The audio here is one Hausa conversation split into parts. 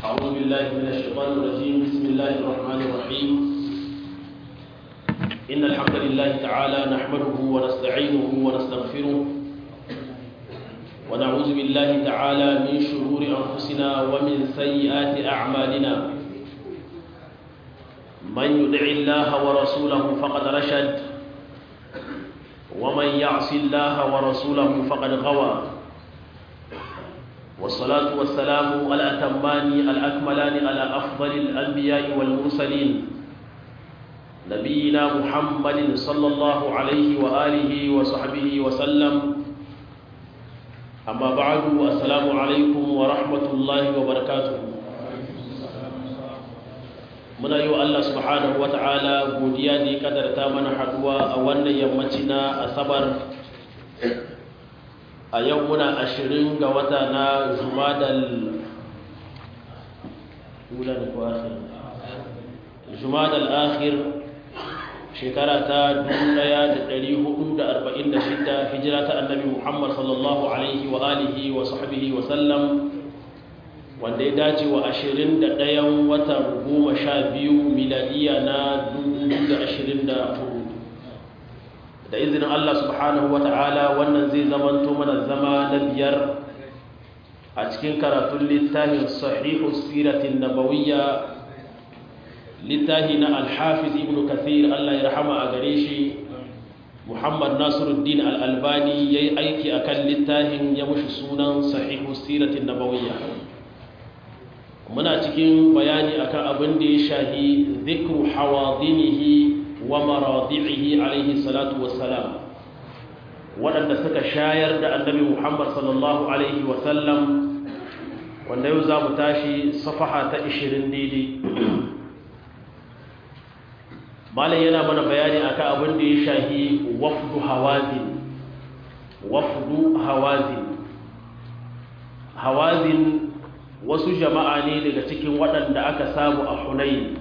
أعوذ بالله من الشيطان الرجيم بسم الله الرحمن الرحيم إن الحمد لله تعالى نحمده ونستعينه ونستغفره ونعوذ بالله تعالى من شرور أنفسنا ومن سيئات أعمالنا من يدع الله ورسوله فقد رشد ومن يعص الله ورسوله فقد غوى والصلاة والسلام الأتمان الأكملان على أفضل الأنبياء والمرسلين نبينا محمد صلى الله عليه وآله وصحبه وسلم أما بعد السلام عليكم ورحمة الله وبركاته muna yi wa Allah subhanahu wa ta'ala godiya da ya kadarta mana haduwa a wannan yammaci na asabar a yau muna ashirin ga wata na jumadal jumadal akhir shekara ta 1446 hijira ta annabi muhammad sallallahu alaihi wa alihi wa sahbihi wa sallam wanda ya dace wa ashirin da ɗayan watan goma sha biyu miladiya na da ashirin da hudu da izinin Allah subhanahu wa ta'ala wannan zai zamanto mana zama na biyar a cikin karatun littafin sahihu siratin nabawiyya littafi na alhafiz ibn kathir Allah ya rahama a gare shi muhammad nasiruddin al'albani ya yi aiki a kan littafin ya mushi sunan sahihu siratin nabawiyya muna cikin bayani akan abin da ya shahi zikru hawadinihi wa maradi'ihi alaihi salatu wassalam waɗanda suka shayar da annabi Muhammad sallallahu alaihi wasallam wanda yau za mu tashi safaha ta 20 daidai malam yana mana bayani akan abin da ya shahi wafdu hawazin wafdu hawazin hawazin wasu jama'a ne daga cikin waɗanda aka samu a hunayi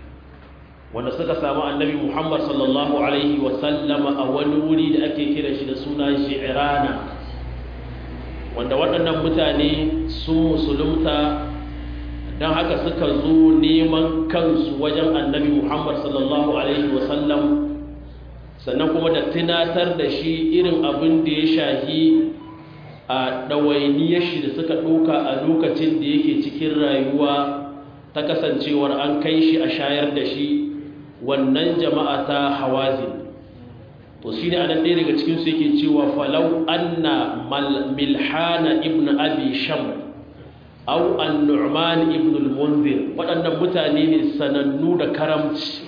wanda suka samu annabi muhammad sallallahu alaihi wasallama a wani wuri da ake kira shi da suna shi'irana wanda waɗannan mutane sun musulunta don haka suka zo neman kansu wajen annabi muhammad sallallahu alaihi wasallam sannan kuma da tunatar da shi irin abin da ya shahi a ɗawainiyar shi da suka ɗauka a lokacin da yake cikin rayuwa ta kasancewar an kai shi a shayar da shi wannan jama'a ta hawazin to shi ne a nan ɗaya daga cikinsu yake cewa falau anna milhana ibn abi shamr au an nu'man ibn al-munzir waɗannan mutane ne sanannu da karamci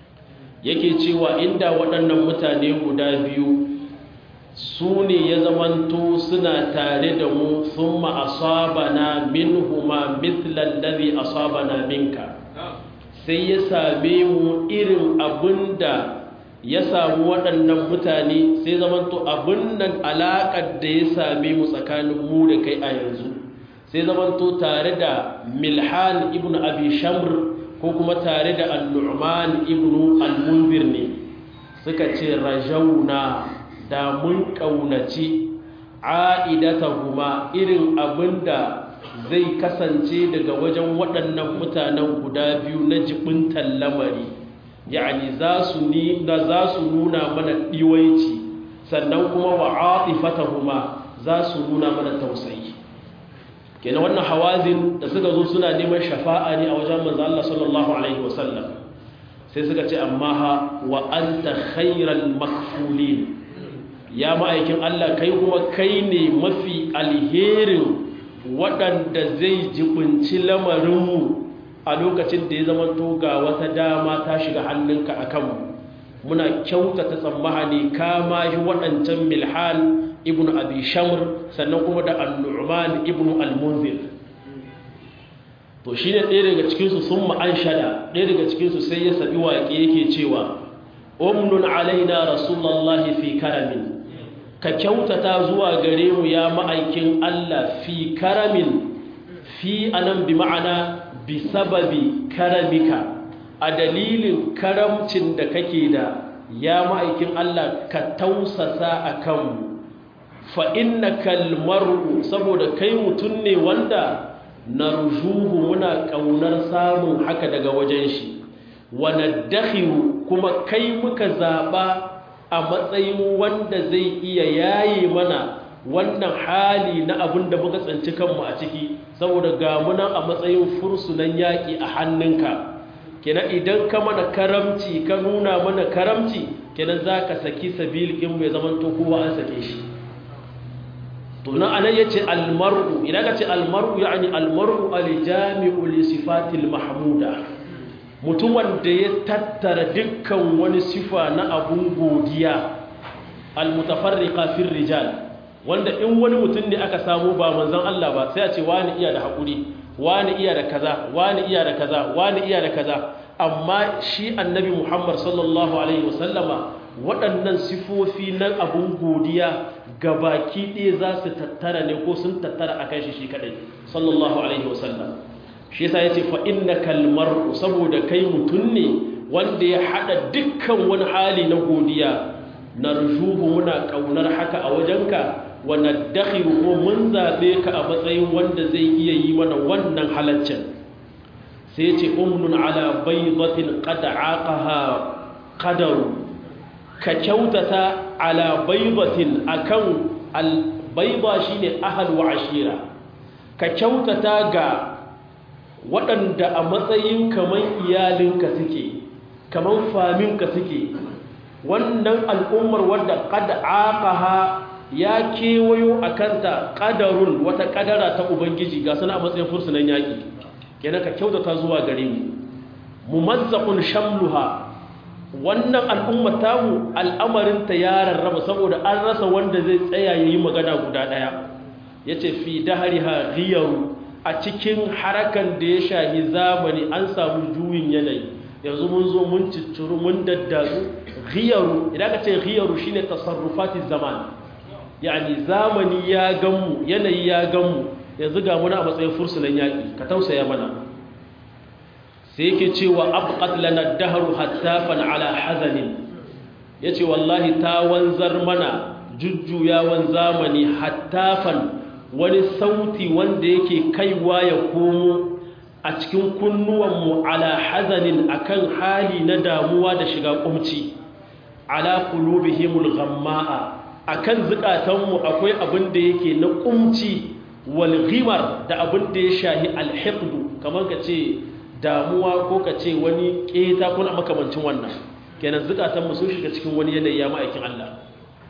yake cewa inda waɗannan mutane guda biyu su ne ya zamanto suna tare da mu sun ma'asabana min huma mitlan lazi asabana minka sai ya same mu irin abin da ya samu waɗannan mutane sai zamanto abin nan alaƙar da ya same mu tsakanin mu da kai a yanzu sai zamanto tare da milhan ibn abi shamr ko kuma tare da al-nu'man ibn al-munzir ne suka ce rajauna da mun ƙaunaci a'idatahuma irin abinda zai kasance daga wajen waɗannan mutanen guda biyu na jibintan lamari yani za su nuna mana ɗiwaici sannan kuma wa atifatahuma za su nuna mana tausayi kenan wannan hawazin da suka zo suna neman shafa'a ne a wajen manzo Allah sallallahu alaihi wasallam sai suka ce amma ha wa anta khairal makfulin ya ma'aikin Allah kai kuma kai ne mafi alherin waɗanda zai jibinci lamarinmu a lokacin da ya zama ga wata dama ta shiga hannunka a kanmu muna kyautata tsammahani kama shi waɗancan milhan ibn abi shamr sannan kuma da annu'man ibn al-munzir to shi ne ɗaya daga cikinsu sun ma'an shada ɗaya daga cikinsu sai ya saɓi waƙe yake cewa umnun alaina rasulallahi fi karamin ka kyautata zuwa gare mu ya ma'aikin Allah fi karamin fi anan bi ma'ana bi sababi karamika a dalilin karamcin da kake da ya ma'aikin Allah ka tausasa a kanmu fa inna kalmaru saboda kai mutum ne wanda narjuhu muna kaunar samun haka daga wajen shi wa nadakhiru kuma kai muka zaba a matsayin wanda zai iya yaye mana wannan hali na abin da muka tsanci kanmu a ciki saboda ga muna a matsayin fursunan yaƙi a hannunka kenan idan ka mana karamci ka nuna mana karamci kenan za ka saki sabil in mai zaman to kowa an sake shi to na anan ya ce almaru idan ka ce almaru ya ne almaru alijami'u li sifatil mahmuda mutum wanda ya tattara dukkan wani sifa na abun godiya almutafarriqa fil rijal wanda in wani mutum ne aka samu ba manzon Allah ba sai a ce wani iya da hakuri wani iya da kaza wani iya da kaza wani iya da kaza amma shi annabi Muhammad sallallahu alaihi wasallama waɗannan sifofi na abun godiya gabaki ɗaya za su tattara ne ko sun tattara a kan shi shi kaɗai sallallahu alaihi wasallam shi yasa ya ce fa inna kalmar saboda kai mutum ne wanda ya haɗa dukkan wani hali na godiya narjuhu muna ƙaunar haka a wajenka wa nadakhiru ko mun zaɓe ka a matsayin wanda zai iya yi mana wannan halaccin sai ya ce umnun ala baydatin qad aqaha qadaru ka kyautata ala baibatin akan albaiba shine ahal wa ashira ka kyautata ga waɗanda a matsayin kaman iyalinka suke kaman faminka suke wannan al'ummar wadda qad aqaha ya kewayo akanta qadarun wata kadara ta ubangiji ga sana a matsayin fursunan yaki kenan ka kyautata zuwa gare mu mumazzaqun shamluha wannan al'ummar tamu al'amarinta ya rarraba saboda an rasa wanda zai tsaya ya yi magana guda ɗaya ya ce fi dahariha riyaru a cikin harakan da ya shahi zamani an samu juyin yanayi yanzu mun zo mun ciccuru mun daddazu riyaru idan ka ce riyaru shi ne tasarrufatin zaman yani zamani ya ganmu yanayi ya ganmu yanzu ga muna a matsayin fursunan yaƙi ka tausaya mana sai yake cewa abqat lana dahru hattafan ala hazanin yace wallahi ta wanzar mana jujjuyawan zamani hattafan wani sauti wanda yake kaiwa ya komo a cikin kunnuwanmu ala hazanin akan hali na damuwa da shiga kumci ala qulubihimul ghammaa akan zukatanmu akwai abin da yake na kumci wal ghimar da abin da ya shahi al kamar ka ce damuwa ko ka ce wani ƙeta kuna makamancin wannan kenan zukatanmu sun shiga cikin wani yanayi ya ma'aikin Allah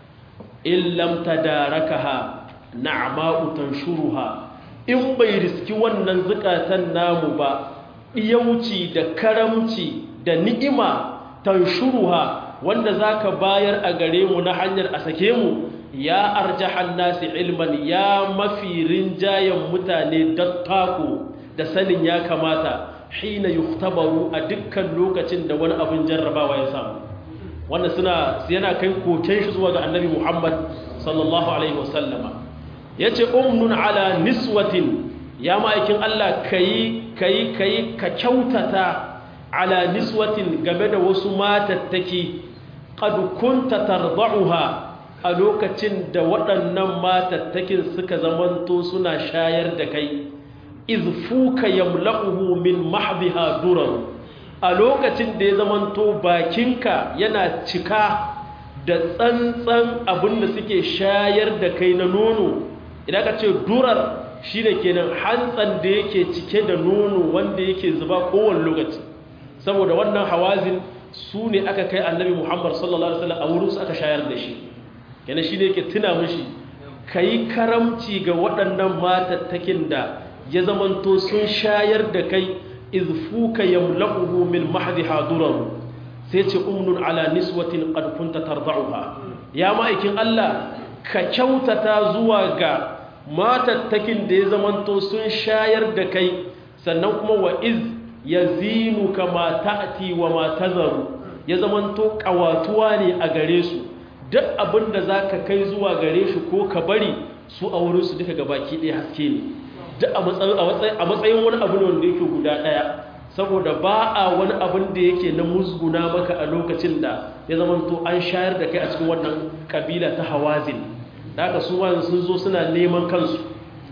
illam tadarakaha na'ma'u tanshuruha in bai riski wannan zukatan namu ba iyauci da karamci da ni'ima tanshuruha wanda zaka bayar a gare mu na hanyar a sake mu ya arjahan nasi ilman ya mafi rinjayen mutane dattako da sanin ya kamata hina yuktabaru a dukkan lokacin da wani abin jarrabawa ya samu wannan suna yana kai koken shi zuwa ga annabi Muhammad sallallahu alaihi wasallama yace umnun ala niswatin ya ma'aikin Allah kai kai kai ka kyautata ala niswatin game da wasu matattaki qad kunta tarda'uha a lokacin da waɗannan matattakin suka zamanto suna shayar da kai izfuka yamla'uhu min mahbiha durar a lokacin da ya zamanto bakinka yana cika da tsantsan abin da suke shayar da kai na nono idan ka ce durar shi da kenan hantsan da yake cike da nono wanda yake zuba kowane lokaci saboda wannan hawazin su ne aka kai annabi muhammad sallallahu alaihi wasallam a wurinsu aka shayar da shi kenan shi ne yake tuna mishi ka yi karamci ga waɗannan matattakin da ya zamanto sun shayar da kai izfuka yamla'uhu min mahdiha durar sai ce umnun ala niswatin qad kunta tarda'uha ya ma'aikin Allah ka kyautata zuwa ga matattakin da ya zamanto sun shayar da kai sannan kuma wa iz yazinu kama ta'ti wa ma tazaru ya zamanto kawatuwa ne a gare su duk abin da zaka kai zuwa gare shi ko ka bari su a wurin su duka gabaki ɗaya haske ne duk a matsayin wani abu ne wanda yake guda ɗaya saboda ba a wani abin da yake na musguna maka a lokacin da ya zamanto an shayar da kai a cikin wannan kabila ta hawazin da aka su wani sun zo suna neman kansu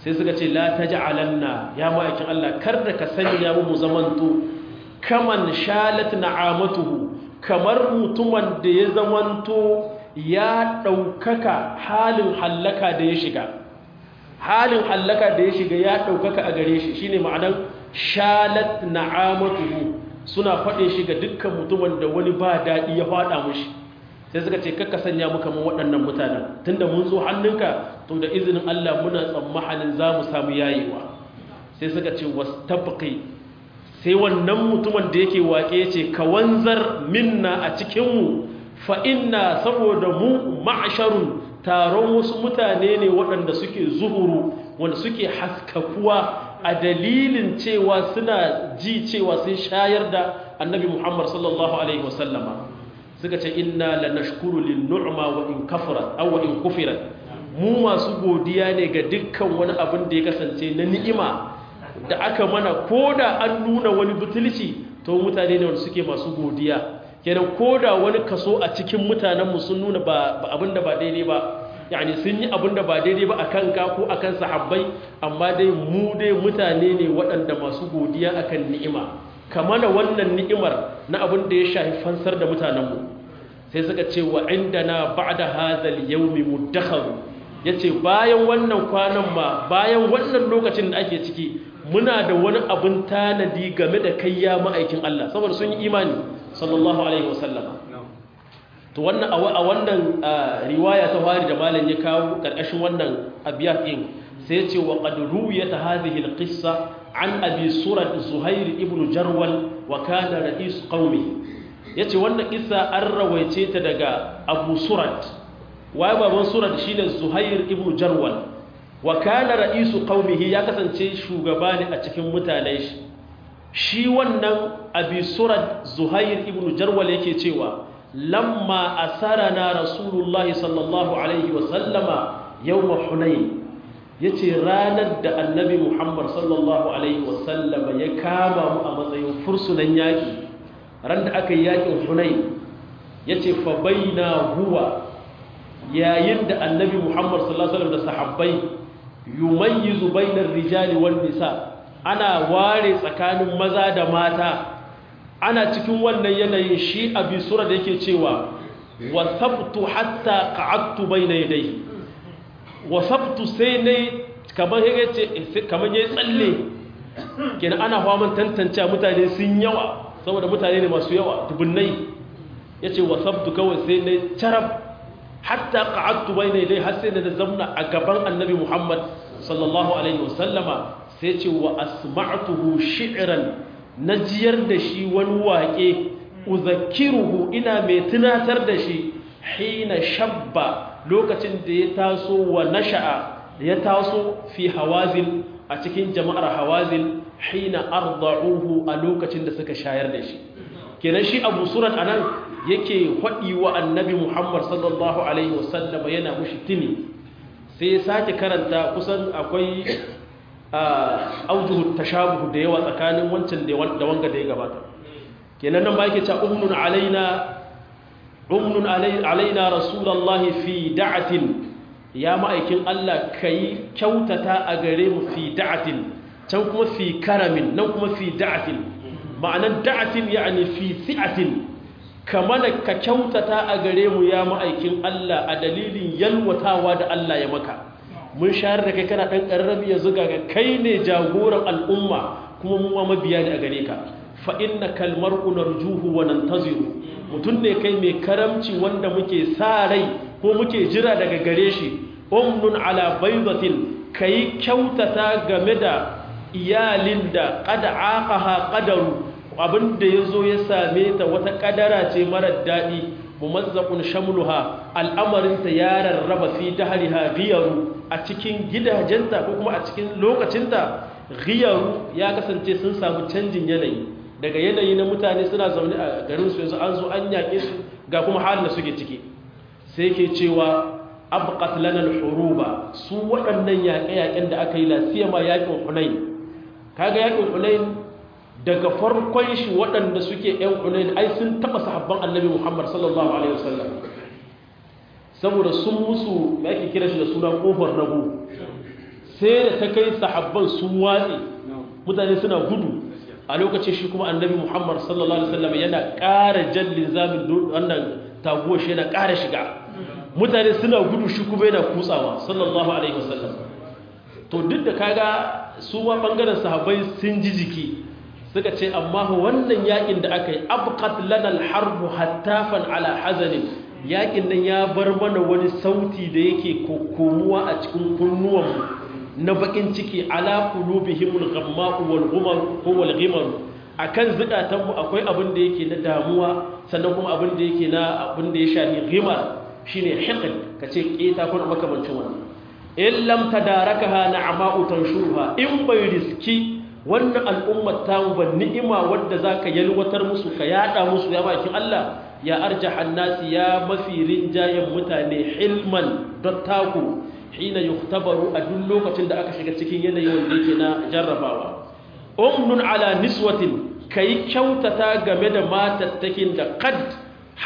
sai suka ce la taj'alanna ya ma'aikin Allah kar da ka sanya mu zamanto kaman shalat na'amatuhu kamar mutumin da ya zamanto ya ɗaukaka halin hallaka da ya shiga halin hallaka da ya shiga ya ɗaukaka a gare shi shine ma'anar shalat na'amatuhu suna faɗe shi ga dukkan mutumin da wani ba daɗi ya faɗa mushi sai suka ce kakka sanya mu kamar waɗannan mutanen tunda mun zo hannunka to da izinin Allah muna tsammanin za mu samu yayewa sai suka ce wastabqi sai wannan mutumin da yake waƙe ya ce ka wanzar minna a cikinmu fa inna saboda mu ma'asharun taron wasu mutane ne waɗanda suke zuhuru wanda suke haskakuwa a dalilin cewa suna ji cewa sun shayar da annabi Muhammad sallallahu alaihi wasallama suka ce inna lanashkuru lin nu'ma wa in kafarat aw wa in kufirat mu masu godiya ne ga dukkan wani abin da ya kasance na ni'ima da aka mana koda an nuna wani butulci to mutane ne wanda suke masu godiya kenan koda wani kaso a cikin mutanenmu sun nuna ba abin da ba daidai ba yani sun yi abin da ba daidai ba akan ka ko akan sahabbai amma dai mu dai mutane ne waɗanda masu godiya akan ni'ima kamana wannan ni'imar na abin da ya shafi fansar da mutanenmu sai suka ce wa indana ba'da hadhal yawmi muddakharu yace bayan wannan kwanan ma bayan wannan lokacin da ake ciki muna da wani abin tanadi game da kai ya ma'aikin Allah saboda sun yi imani sallallahu alaihi wasallama to wannan a wannan riwaya ta fari da malam ya kawo karkashin wannan abiyat din sai ya ce wa qad ruwiyat hadhihi alqissa an abi surat zuhair ibn jarwal wa kana ra'is qaumi yace wannan kissa an rawaice ta daga abu surat waye baban surat shine zuhair ibn jarwal wa kana ra'isu qaumihi ya kasance shugaba ne a cikin mutanen shi shi wannan abi surat zuhair ibn jarwal yake cewa lamma asarana rasulullahi sallallahu alaihi wa sallama yawm hunain yace ranar da annabi muhammad sallallahu alaihi wa sallama ya kama mu a matsayin fursunan yaki ran da aka yi yakin hunain yace fa baina huwa yayin da annabi muhammad sallallahu alaihi wa sallam da sahabbai yumayyizu bainar rijali wan nisa ana ware tsakanin maza da mata ana cikin wannan yanayin shi abi sura da yake cewa wasabtu hatta qa'adtu bayna yadayhi wasabtu sai ne kamar yace kamar yayi tsalle kenan ana faman tantance mutane sun yawa saboda mutane ne masu yawa dubunnai yace wasabtu kawai sai ne charab hatta qa'adtu bayna yadayhi har sai da zamna a gaban annabi Muhammad sallallahu alaihi wasallama sai ce wa asma'tuhu shi'ran najiyar da shi wani waƙe uzakkiruhu ina mai tunatar da shi hina shabba lokacin da ya taso wa nasha'a ya taso fi hawazin a cikin jama'ar hawazin hina arda'uhu a lokacin da suka shayar da shi kenan shi abu surat anan yake faɗi wa annabi muhammad sallallahu alaihi wasallama yana mushi tuni sai ya sake karanta kusan akwai aujuhu tashabuhu da yawa tsakanin wancan da wanga da ya gabata kenan nan ba yake cewa umnun alaina umnun alaina rasulullahi fi da'atin ya ma'aikin Allah kai kyautata a gare mu fi da'atin can kuma fi karamin nan kuma fi da'atin ma'anan da'atin yani fi si'atin kamar ka kyautata a gare mu ya ma'aikin Allah a dalilin yalwatawa da Allah ya maka mun shayar da kai kana ɗan ƙarrabi ya zuga ga kai ne jagoran al'umma kuma mu mabiya ne a gare ka fa inna kalmar unar juhu wa nan taziru mutum ne kai mai karamci wanda muke sa rai ko muke jira daga gare shi umnun ala baidatin kai kyautata game da iyalin da qad aqaha qadaru abinda yazo ya same ta wata kadara ce marar daɗi mumazzaqun shamluha al'amarinta ya rarraba fi dahriha ghiyaru a cikin gidajenta ko kuma a cikin lokacinta ghiyaru ya kasance sun samu canjin yanayi daga yanayi na mutane suna zaune a garin su yanzu an zo an yake su ga kuma halin da suke ciki sai ke cewa abqat lana al-huruba su waɗannan yaƙe-yaƙen da aka yi lafiya ma yaƙin Hunain kaga yaƙin Hunain daga farkon shi waɗanda suke ‘yan ƙunayin ai sun taɓa sahabban annabi Muhammad sallallahu Alaihi wasallam saboda sun musu da ake kira shi da suna ƙofar rabu sai da ta kai sahabban sun watse mutane suna gudu a lokacin shi kuma annabi muhammad sallallahu alaihi wasallam yana ƙara jallin zamin wannan taguwar shi yana ƙara shiga mutane suna gudu shi kuma yana kutsawa sallallahu alaihi wasallam to duk da kaga su ma bangaren sahabbai sun ji jiki suka ce amma wannan yakin da aka yi abqat lana al-harb hattafan ala hazanin yakin nan ya bar mana wani sauti da yake kokomuwa a cikin kunnuwanmu na bakin ciki ala qulubihimul ghamma'u wal ghumar wal ghimar akan zukatanmu akwai abin da yake na damuwa sannan kuma abin da yake na abin da ya shafi ghimar shine hiqd kace keta ko makamancin wannan in lam tadarakaha na'ma'u tanshuha in bai riski wannan al'ummar ta ba ni'ima wadda zaka yalwatar musu ka yada musu ya bakin Allah ya arjahan nasi ya mafi rinjayen mutane hilman dottaku hina yuktabaru a duk lokacin da aka shiga cikin yanayi wanda yake na jarrabawa umnun ala niswatin kai kyautata game da matattakin da qad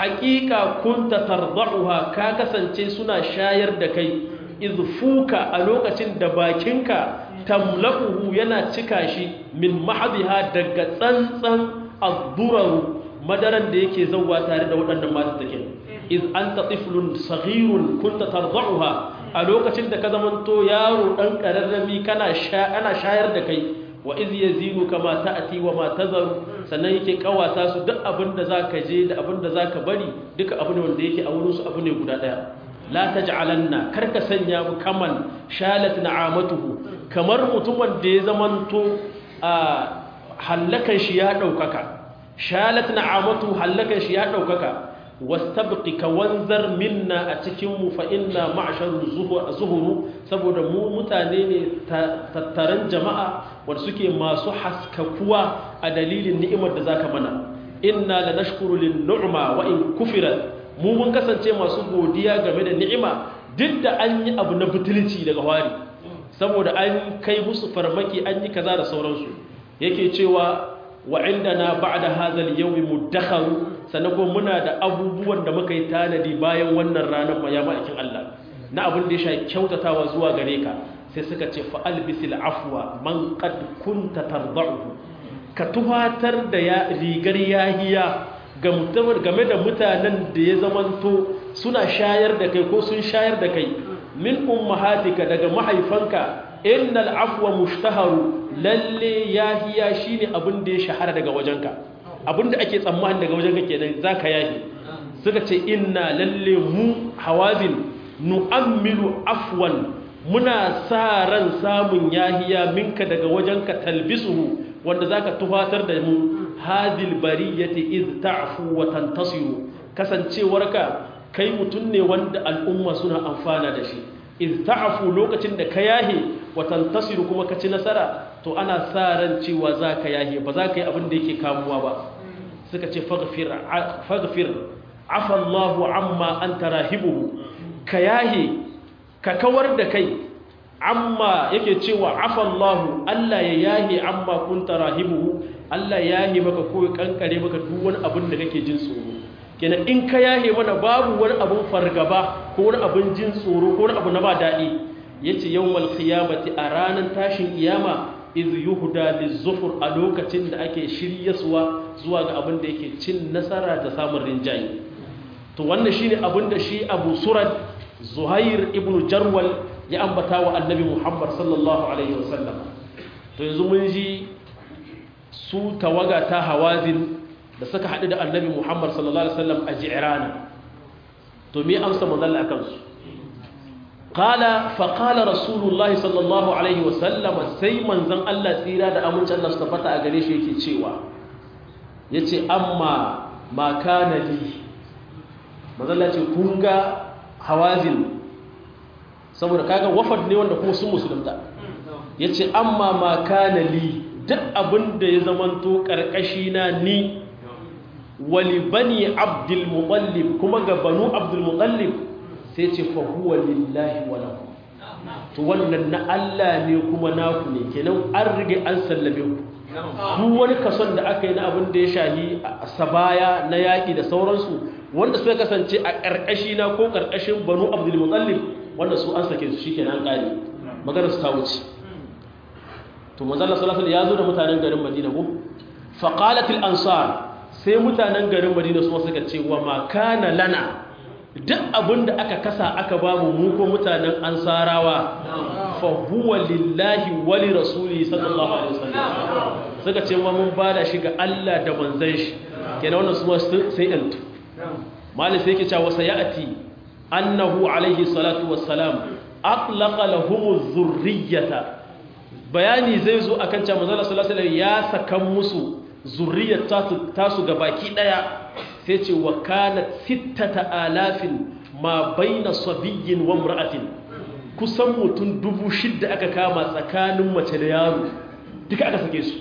haqiqa kunta tarda'uha ka kasance suna shayar da kai izfuka a lokacin da bakinka tamla'uhu yana cika shi min mahadiha daga tsantsan adduraru madaran da yake zauwa tare da waɗannan matattakin iz anta tiflun saghirun kunta tarda'uha a lokacin da ka zamanto yaro dan kararrami kana ana shayar da kai wa iz yazinu kama ta'ati wa ma tazaru sannan yake kawata su duk abin da zaka je da abin da zaka bari duka abu ne wanda yake a wurin su abu ne guda daya la taj'alanna karka sanya mu kaman shalat na'amatuhu kamar mutumin da ya zamanto a hallakan shi ya daukaka shalat na'amatuhu hallakan shi ya daukaka wastabqi ka wanzar minna a cikin mu fa inna ma'sharul zuhuru saboda mu mutane ne tattaran jama'a wanda suke masu haskakuwa a dalilin ni'imar da zaka mana inna lanashkuru lin nu'ma wa in kufirat mu mun kasance masu godiya game da ni'ima duk da an yi abu na butulci daga wari saboda an kai musu farmaki an yi kaza da sauransu yake cewa wa indana ba'da hadha al-yawm muddakharu sannan kuma muna da abubuwan da muka yi tanadi bayan wannan ranar ya ma'aikin Allah na abin da ya sha kyautatawa zuwa gare ka sai suka ce fa albisil afwa man qad kunta tarda'uhu ka tuhatar da ya rigar yahiya ga mutum game da mutanen da ya zamanto suna shayar da kai ko sun shayar da kai min ummahatika daga mahaifanka innal afwa mushtaharu lalle yahiya shine abin da ya shahara daga wajenka abin da ake tsammani daga wajenka kenan zaka yahi suka ce inna lalle mu hawazin nu'ammilu afwan muna sa ran samun yahiya minka daga wajenka talbisuhu wanda zaka tufatar da mu hadil bariyati iz ta'fu wa tantasiru kasancewarka kai mutun ne wanda al'umma suna amfana da shi iz ta'fu lokacin da ka yahe wa tantasiru kuma ka ci nasara to ana sa ran cewa zaka yahe ba za ka yi abin da yake kamuwa ba suka ce faghfir faghfir afa Allahu amma anta rahibuhu ka yahe ka kawar da kai amma yake cewa afallahu Allah ya yahi amma kunta rahibuhu Allah ya yahi maka ko ya kankare maka duk wani abin da kake jin tsoro kenan in ka yahe mana babu wani abin fargaba ko wani abin jin tsoro ko wani abu na ba daɗi yace yawmal qiyamati a ranar tashin kiyama iz yuhda lizufur a lokacin da ake shiryaswa zuwa ga abin da yake cin nasara da samun rinjaye to wannan shine abin da shi Abu Surad Zuhair ibn Jarwal ya ambata wa annabi Muhammad sallallahu Alaihi wasallam to yanzu mun ji su tawaga ta hawazin da suka haɗu da annabi Muhammad sallallahu Alaihi wasallam a ji'irana to me amsa manzalla a kansu qala fa qala rasulullahi sallallahu alaihi wasallam sai manzon Allah tsira da aminci Allah su tabbata a gare shi yake cewa yace amma ma kana li manzalla ce kun ga hawazin saboda kaga wafad ne wanda kuma sun musulunta yace amma ma kana li duk abinda ya zamanto karkashi na ni wali bani abdul muttalib kuma ga banu abdul muttalib sai ce fa huwa lillahi wa lahu to wannan na Allah ne kuma naku ne kenan an rige an sallame ku duk wani kason da aka yi na abin da ya shahi a sabaya na yaƙi da sauransu wanda suka kasance a ƙarƙashi na ko ƙarƙashin banu abdul muttalib wanda su an sake su shikenan ƙari magana su ta wuce to manzala sallallahu alaihi ya zo da mutanen garin madina ko faqalatil ansar sai mutanen garin madina su suka ce wa ma kana lana duk abinda aka kasa aka ba mu mu ko mutanen ansarawa fa huwa lillahi wa li rasuli sallallahu alaihi wasallam suka ce wa mun bada shi ga Allah da manzon shi kenan wannan su sai dan malik sai yake cewa sayati annahu alaihi salatu wassalam atlaqa lahum zurriyata bayani zai zo akan cewa manzon sallallahu alaihi ya sakan musu zurriyar tasu ga baki daya sai ce wa kanat sittata alafin ma baina sabiyyin wa imra'atin kusan mutum dubu shidda aka kama tsakanin mace da yaro duka aka sake su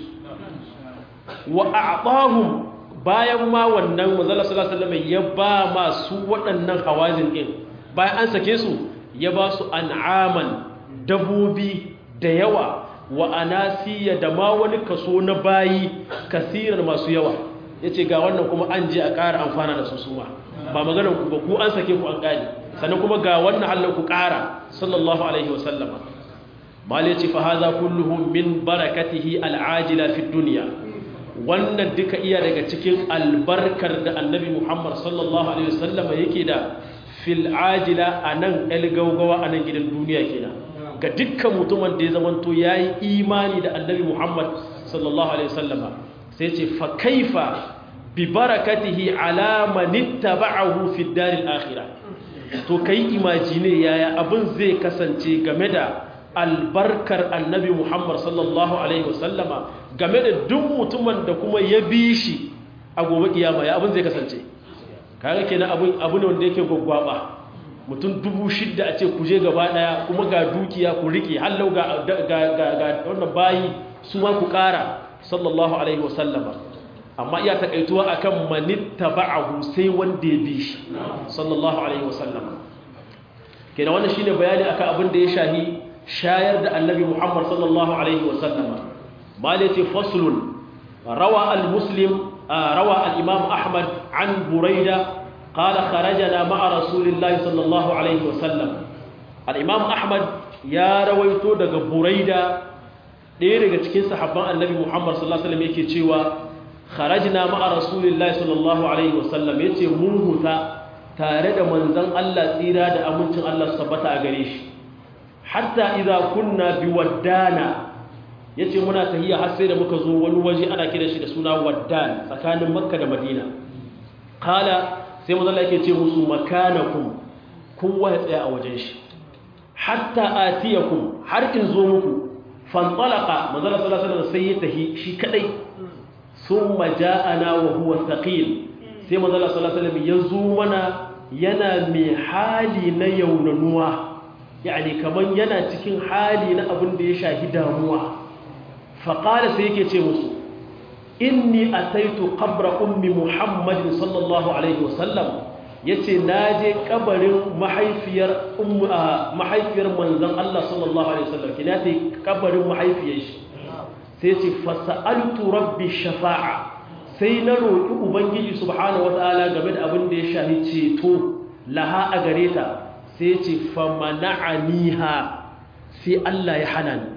wa a'tahum bayan ma wannan manzon sallallahu alaihi wasallam ya ba masu waɗannan hawazin din bayan an sake su ya ba su an'aman dabobi da yawa wa anasiya da ma wani kaso na bayi kasirar masu yawa ya ce ga wannan kuma an je a ƙara amfana da su suma ba maganar ku ba ku an sake ku an ƙari sannan kuma ga wannan halin ku ƙara sallallahu alaihi wasallama mali ce fa haza kulluhum min barakatihi al'ajila fi duniya wannan duka iya daga cikin albarkar da annabi muhammad sallallahu alaihi wasallama yake da fil ajila anan el gaugawa anan gidan duniya kenan ga dukkan mutumin da ya zamanto ya yi imani da annabi Muhammad sallallahu Alaihi wasallama sai ce fa kaifa bi barakatihi alamanitta ba'ahu fi darin akhira to kai imajine yaya abin zai kasance game da albarkar annabi Muhammad sallallahu Alaihi wasallama game da duk mutumin da kuma ya bi shi a gobe kiyama ya abin zai kasance kaga kenan abu ne wanda yake gwaggwaba mutum dubu shidda a ce ku je gaba daya kuma ga dukiya ku rike hallau ga wannan bayi su ma ku kara sallallahu alaihi wasallama amma iya takaituwa akan manitta ba'ahu sai wanda ya bi shi sallallahu alaihi wasallama kenan wannan shine bayani akan abin da ya shahi shayar da annabi muhammad sallallahu alaihi wasallama malati faslun rawa al-muslim rawa al-imam ahmad an buraida قال خرجنا مع رسول الله صلى الله عليه وسلم الإمام أحمد يا رويتو دغ بريدة ɗaya daga cikin sahabban annabi Muhammad sallallahu alaihi wasallam yake cewa kharajna ma'a rasulillahi sallallahu alaihi wasallam yace mun huta tare da manzon Allah tsira da amincin Allah tabbata a gare shi hatta idza kunna biwaddana yace muna tahiya har sai da muka zo wani waje ana kira shi da suna waddan tsakanin Makka da Madina qala sai mazala yake ce musu makanakum kowa ya tsaya a wajen shi hatta atiyakum har in zo muku fantalaka mazala sallallahu alaihi wasallam sai ya tahi shi kadai summa ja'ana wa huwa thaqil sai mazala sallallahu alaihi wasallam ya zo mana yana mai hali na yaunanuwa yani kaman yana cikin hali na abin da ya shahi damuwa faqala sai yake ce musu inni ataitu qabra ummi muhammadin sallallahu alaihi wasallam yace naje kabarin mahaifiyar ummu mahaifiyar manzon Allah sallallahu alaihi wasallam kina ta kabarin mahaifiyar shi sai ce fasaltu rabbi shafa'a sai na roki ubangiji subhanahu wataala game da abin da ya shahi ceto laha a gare ta sai ce famana'aniha sai Allah ya hana ni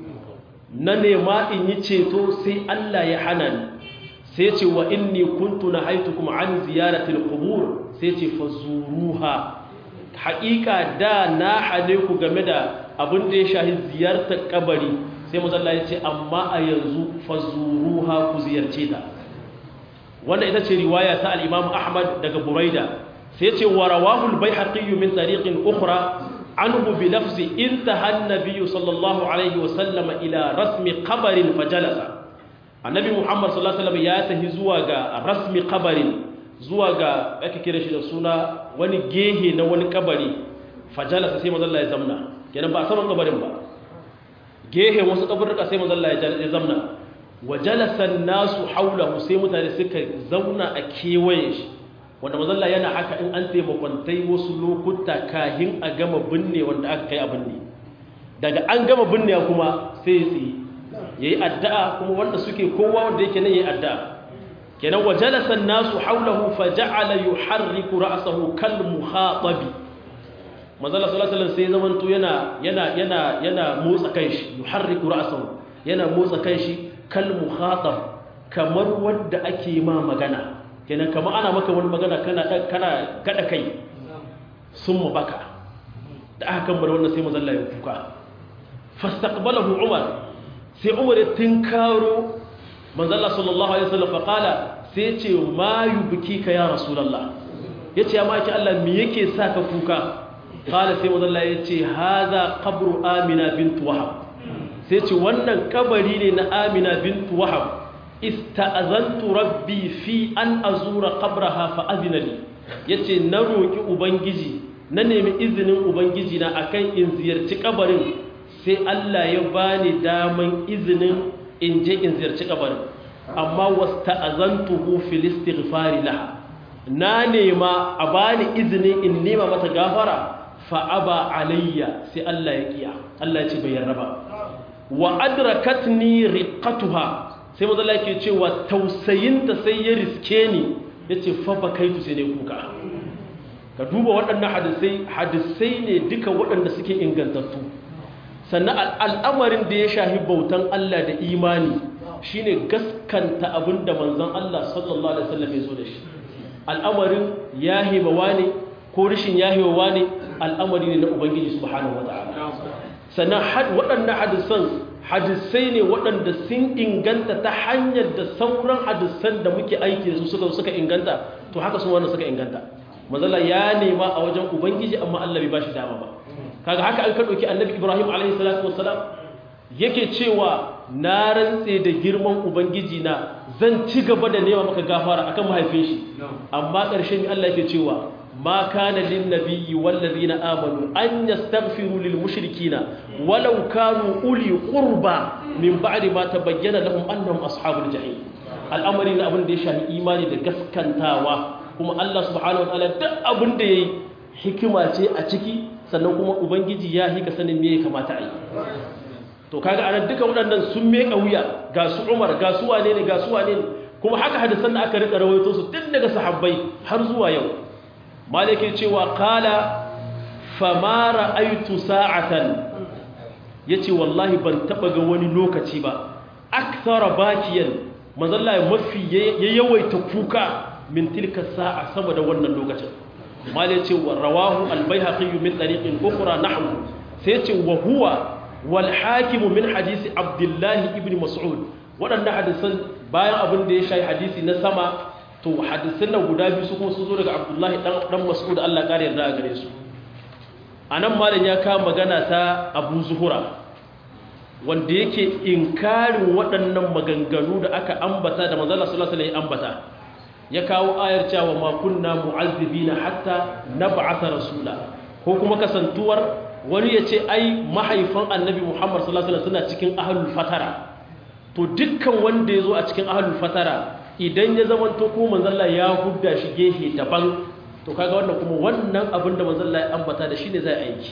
na nema in yi ceto sai Allah ya hana ni sai ce wa inni kuntu na haitu kuma an ziyaratul qubur sai ce fa zuruha haƙiƙa da na hane ku game da abin da ya shahi ziyartar kabari sai mazalla ya ce amma a yanzu fa zuruha ku ziyarce ta wanda ita ce riwaya ta al-Imam Ahmad daga Buraida sai ce wa rawahu al-Baihaqi min tariqin ukhra عنه بلفظ انتهى النبي صلى الله عليه وسلم إلى رسم قبر فجلس النبي محمد صلى الله عليه وسلم ياته زواغا رسم قبر زواغا ake kira shi da suna wani gehe na wani kabari fajalasa sai manzon Allah ya zamna kenan ba saman kabarin ba gehe wasu kaburruka sai manzon Allah ya zamna wajalasa an-nasu hawlahu sai mutane suka zauna a kewaye shi wanda mazalla yana haka in an taimakontai wasu lokuta kahin a gama binne wanda aka kai a binne daga an gama binne kuma sai ya tsaye ya yi addu'a kuma wanda suke kowa wanda yake nan ya yi addu'a kenan wa jalasan nasu haulahu fa ja'ala yuharriku ra'sahu kal muhatabi manzala sallallahu alaihi wasallam sai zamanto yana yana yana yana motsa kanshi yuharriku ra'sahu yana motsa kanshi kal mukhatab kamar wanda ake ma magana kenan kamar ana maka wani magana kana kana kada kai summa baka da aka kammala wannan sai manzala ya kuka fastaqbalahu umar sai umar ya tinkaro manzala sallallahu alaihi wasallam fa qala sai ya ce ma yubkika ya rasulullah yace ya maki Allah me yake saka kuka qala sai manzala ya ce hadha qabru amina bint wahab sai ce wannan kabari ne na amina bint wahab ista'azantu rabbi fi an azura qabraha fa adina li yace na roki ubangiji na nemi izinin ubangiji na akan in ziyarci kabarin sai Allah ya bani daman izinin in je in ziyarci kabarin amma wasta'azantuhu fil istighfari laha na nema a bani izinin in nema mata gafara fa aba alayya sai Allah ya kiya Allah ya ce bai yarda ba wa adrakatni riqatuha sai manzo Allah yake cewa tausayinta sai ya riske ni yace fa bakaitu sai ne kuka ka duba waɗannan hadisai hadisai ne duka waɗanda suke ingantattu sannan al'amarin da ya shahi bautan Allah da imani shine gaskanta abinda manzon Allah sallallahu alaihi wasallam ya zo da shi al'amarin yahibawa ne ko rishin yahibawa ne al'amari ne na ubangiji subhanahu wataala sannan waɗannan hadisan hadisai ne waɗanda sun inganta ta hanyar da sauran hadisan da muke aiki da su suka suka inganta to haka sun wannan suka inganta mazala ya nema a wajen ubangiji amma Allah bai bashi dama ba kaga haka an ka dauki annabi Ibrahim alaihi salatu wassalam yake cewa na rantse da girman ubangiji na zan ci gaba da nema maka gafara akan mahaifin shi amma ƙarshen Allah yake cewa ما كان للنبي والذين آمنوا أن يستغفروا للمشركين ولو كانوا أولي قربى من بعد ما تبين لهم أنهم أصحاب الجحيم الأمر إن أبن دي شاهي إيماني دي قسكن تاوى كما الله سبحانه وتعالى دي أبن دي حكمة أتكي سنقوم أبنجي ياهي كسن ميه كما تعي to kaga anan duka waɗannan sun meka wuya ga su Umar ga su wane ne ga su wane ne kuma haka hadisan da aka rika rawaito su tun daga sahabbai har zuwa yau maliki cewa kala famara aitu sa'atan yace wallahi ban taba ga wani lokaci ba akthara bakiyan manzalla mafi ya yawaita kuka min tilka sa'a sama da wannan lokacin maliki wa rawahu al-baihaqi min tariqin ukhra nahwu sai yace wa huwa wal hakim min hadisi abdullah ibn mas'ud wadannan hadisan bayan abin da ya shayi hadisi na sama to hadisin nan guda biyu su kuma sun zo daga abdullahi dan mas'ud Allah kare yarda a gare su anan malam ya kawo magana ta abu zuhura wanda yake inkarin waɗannan maganganu da aka ambata da manzala sallallahu alaihi ambata ya kawo ayar cewa ma kunna mu'azzibina hatta nab'atha rasula ko kuma kasantuwar wani ya ce ai mahaifan annabi muhammad sallallahu alaihi suna cikin ahlul fatara to dukkan wanda ya zo a cikin ahlul fatara idan ya zama to ko manzalla ya hudda shi gehe daban to kaga wannan kuma wannan abin da manzalla ya ambata da shi ne zai aiki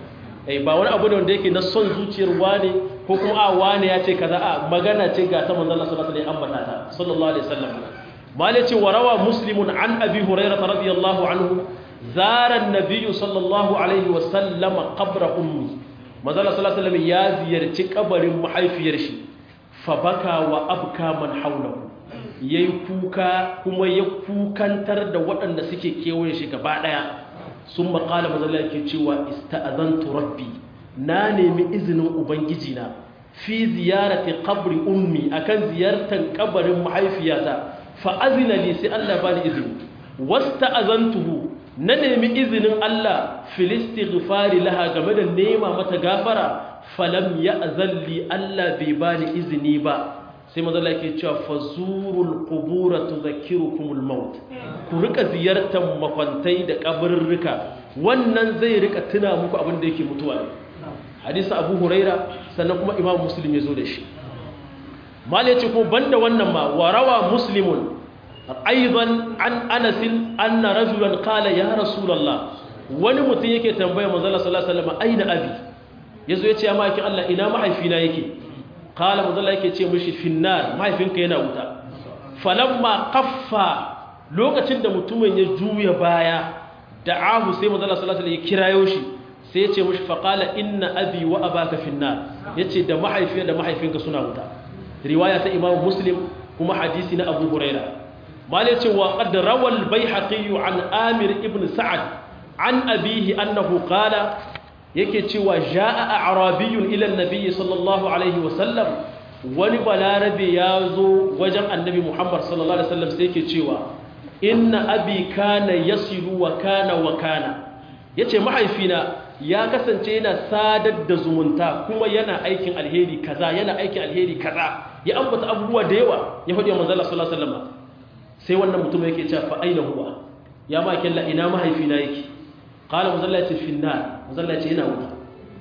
eh ba wani abu ne wanda yake na son zuciyar wane ko kuma a wane ya ce kaza a magana ce ga ta manzalla sallallahu alaihi ambata ta sallallahu alaihi wasallam malai ce warawa muslimun an abi hurairah radiyallahu anhu zara an-nabiy sallallahu alaihi wasallam qabra ummi manzalla sallallahu alaihi wasallam ya ziyarci kabarin mahaifiyar shi fa baka wa abka man hawlahu ya yi kuka kuma ya kukantar da waɗanda suke kewaye shi gaba ɗaya sun makala mazala ke cewa ista'azantu rabbi na nemi izinin ubangiji na fi ziyarati qabri ummi akan ziyartar kabarin mahaifiyata fa azina li sai Allah ba ni izini wasta'azantuhu na nemi izinin Allah fil istighfari laha game da nema mata gafara falam ya'zalli Allah bai bani izini ba sai mazala ke cewa fazurul qubura tudhakkirukumul maut ku rika ziyartar makwantai da kabarurruka wannan zai rika tuna muku abin da yake mutuwa ne hadisi abu huraira sannan kuma imam muslim ya zo da shi mal ya ce ko banda wannan ma wa rawa muslimun aidan an anas anna rajulan qala ya rasulullah wani mutum yake tambaya manzala sallallahu alaihi wasallam aina abi yazo ya ce ya maki Allah ina mahaifina yake kala mazala yake ce mishi finnar mahaifinka yana wuta falamma kaffa lokacin da mutumin ya juya baya da'ahu sai manzo Allah sallallahu alaihi wasallam ya kirayo shi sai ya ce mushi faqala inna abi wa abaka finnar yace da mahaifiyar da mahaifinka suna wuta riwaya ta Imam Muslim kuma hadisi na Abu Huraira malai ce wa qad rawal bayhaqi an Amir ibn Sa'ad an abihi annahu qala yake cewa jaa a'rabiyyun ila an-nabiy sallallahu alaihi wasallam wani balarabe ya zo wajen annabi Muhammad sallallahu alaihi wasallam sai yake cewa inna abi kana yasilu wa kana wa kana yace mahaifina ya kasance yana sadar da zumunta kuma yana aikin alheri kaza yana aikin alheri kaza ya ambata abubuwa da yawa ya faɗi wa manzo Allah sallallahu alaihi wasallam sai wannan mutum yake cewa fa aina huwa ya ma kalla ina mahaifina yake qala manzo Allah ya ce finnar manzo Allah ya ce yana wuta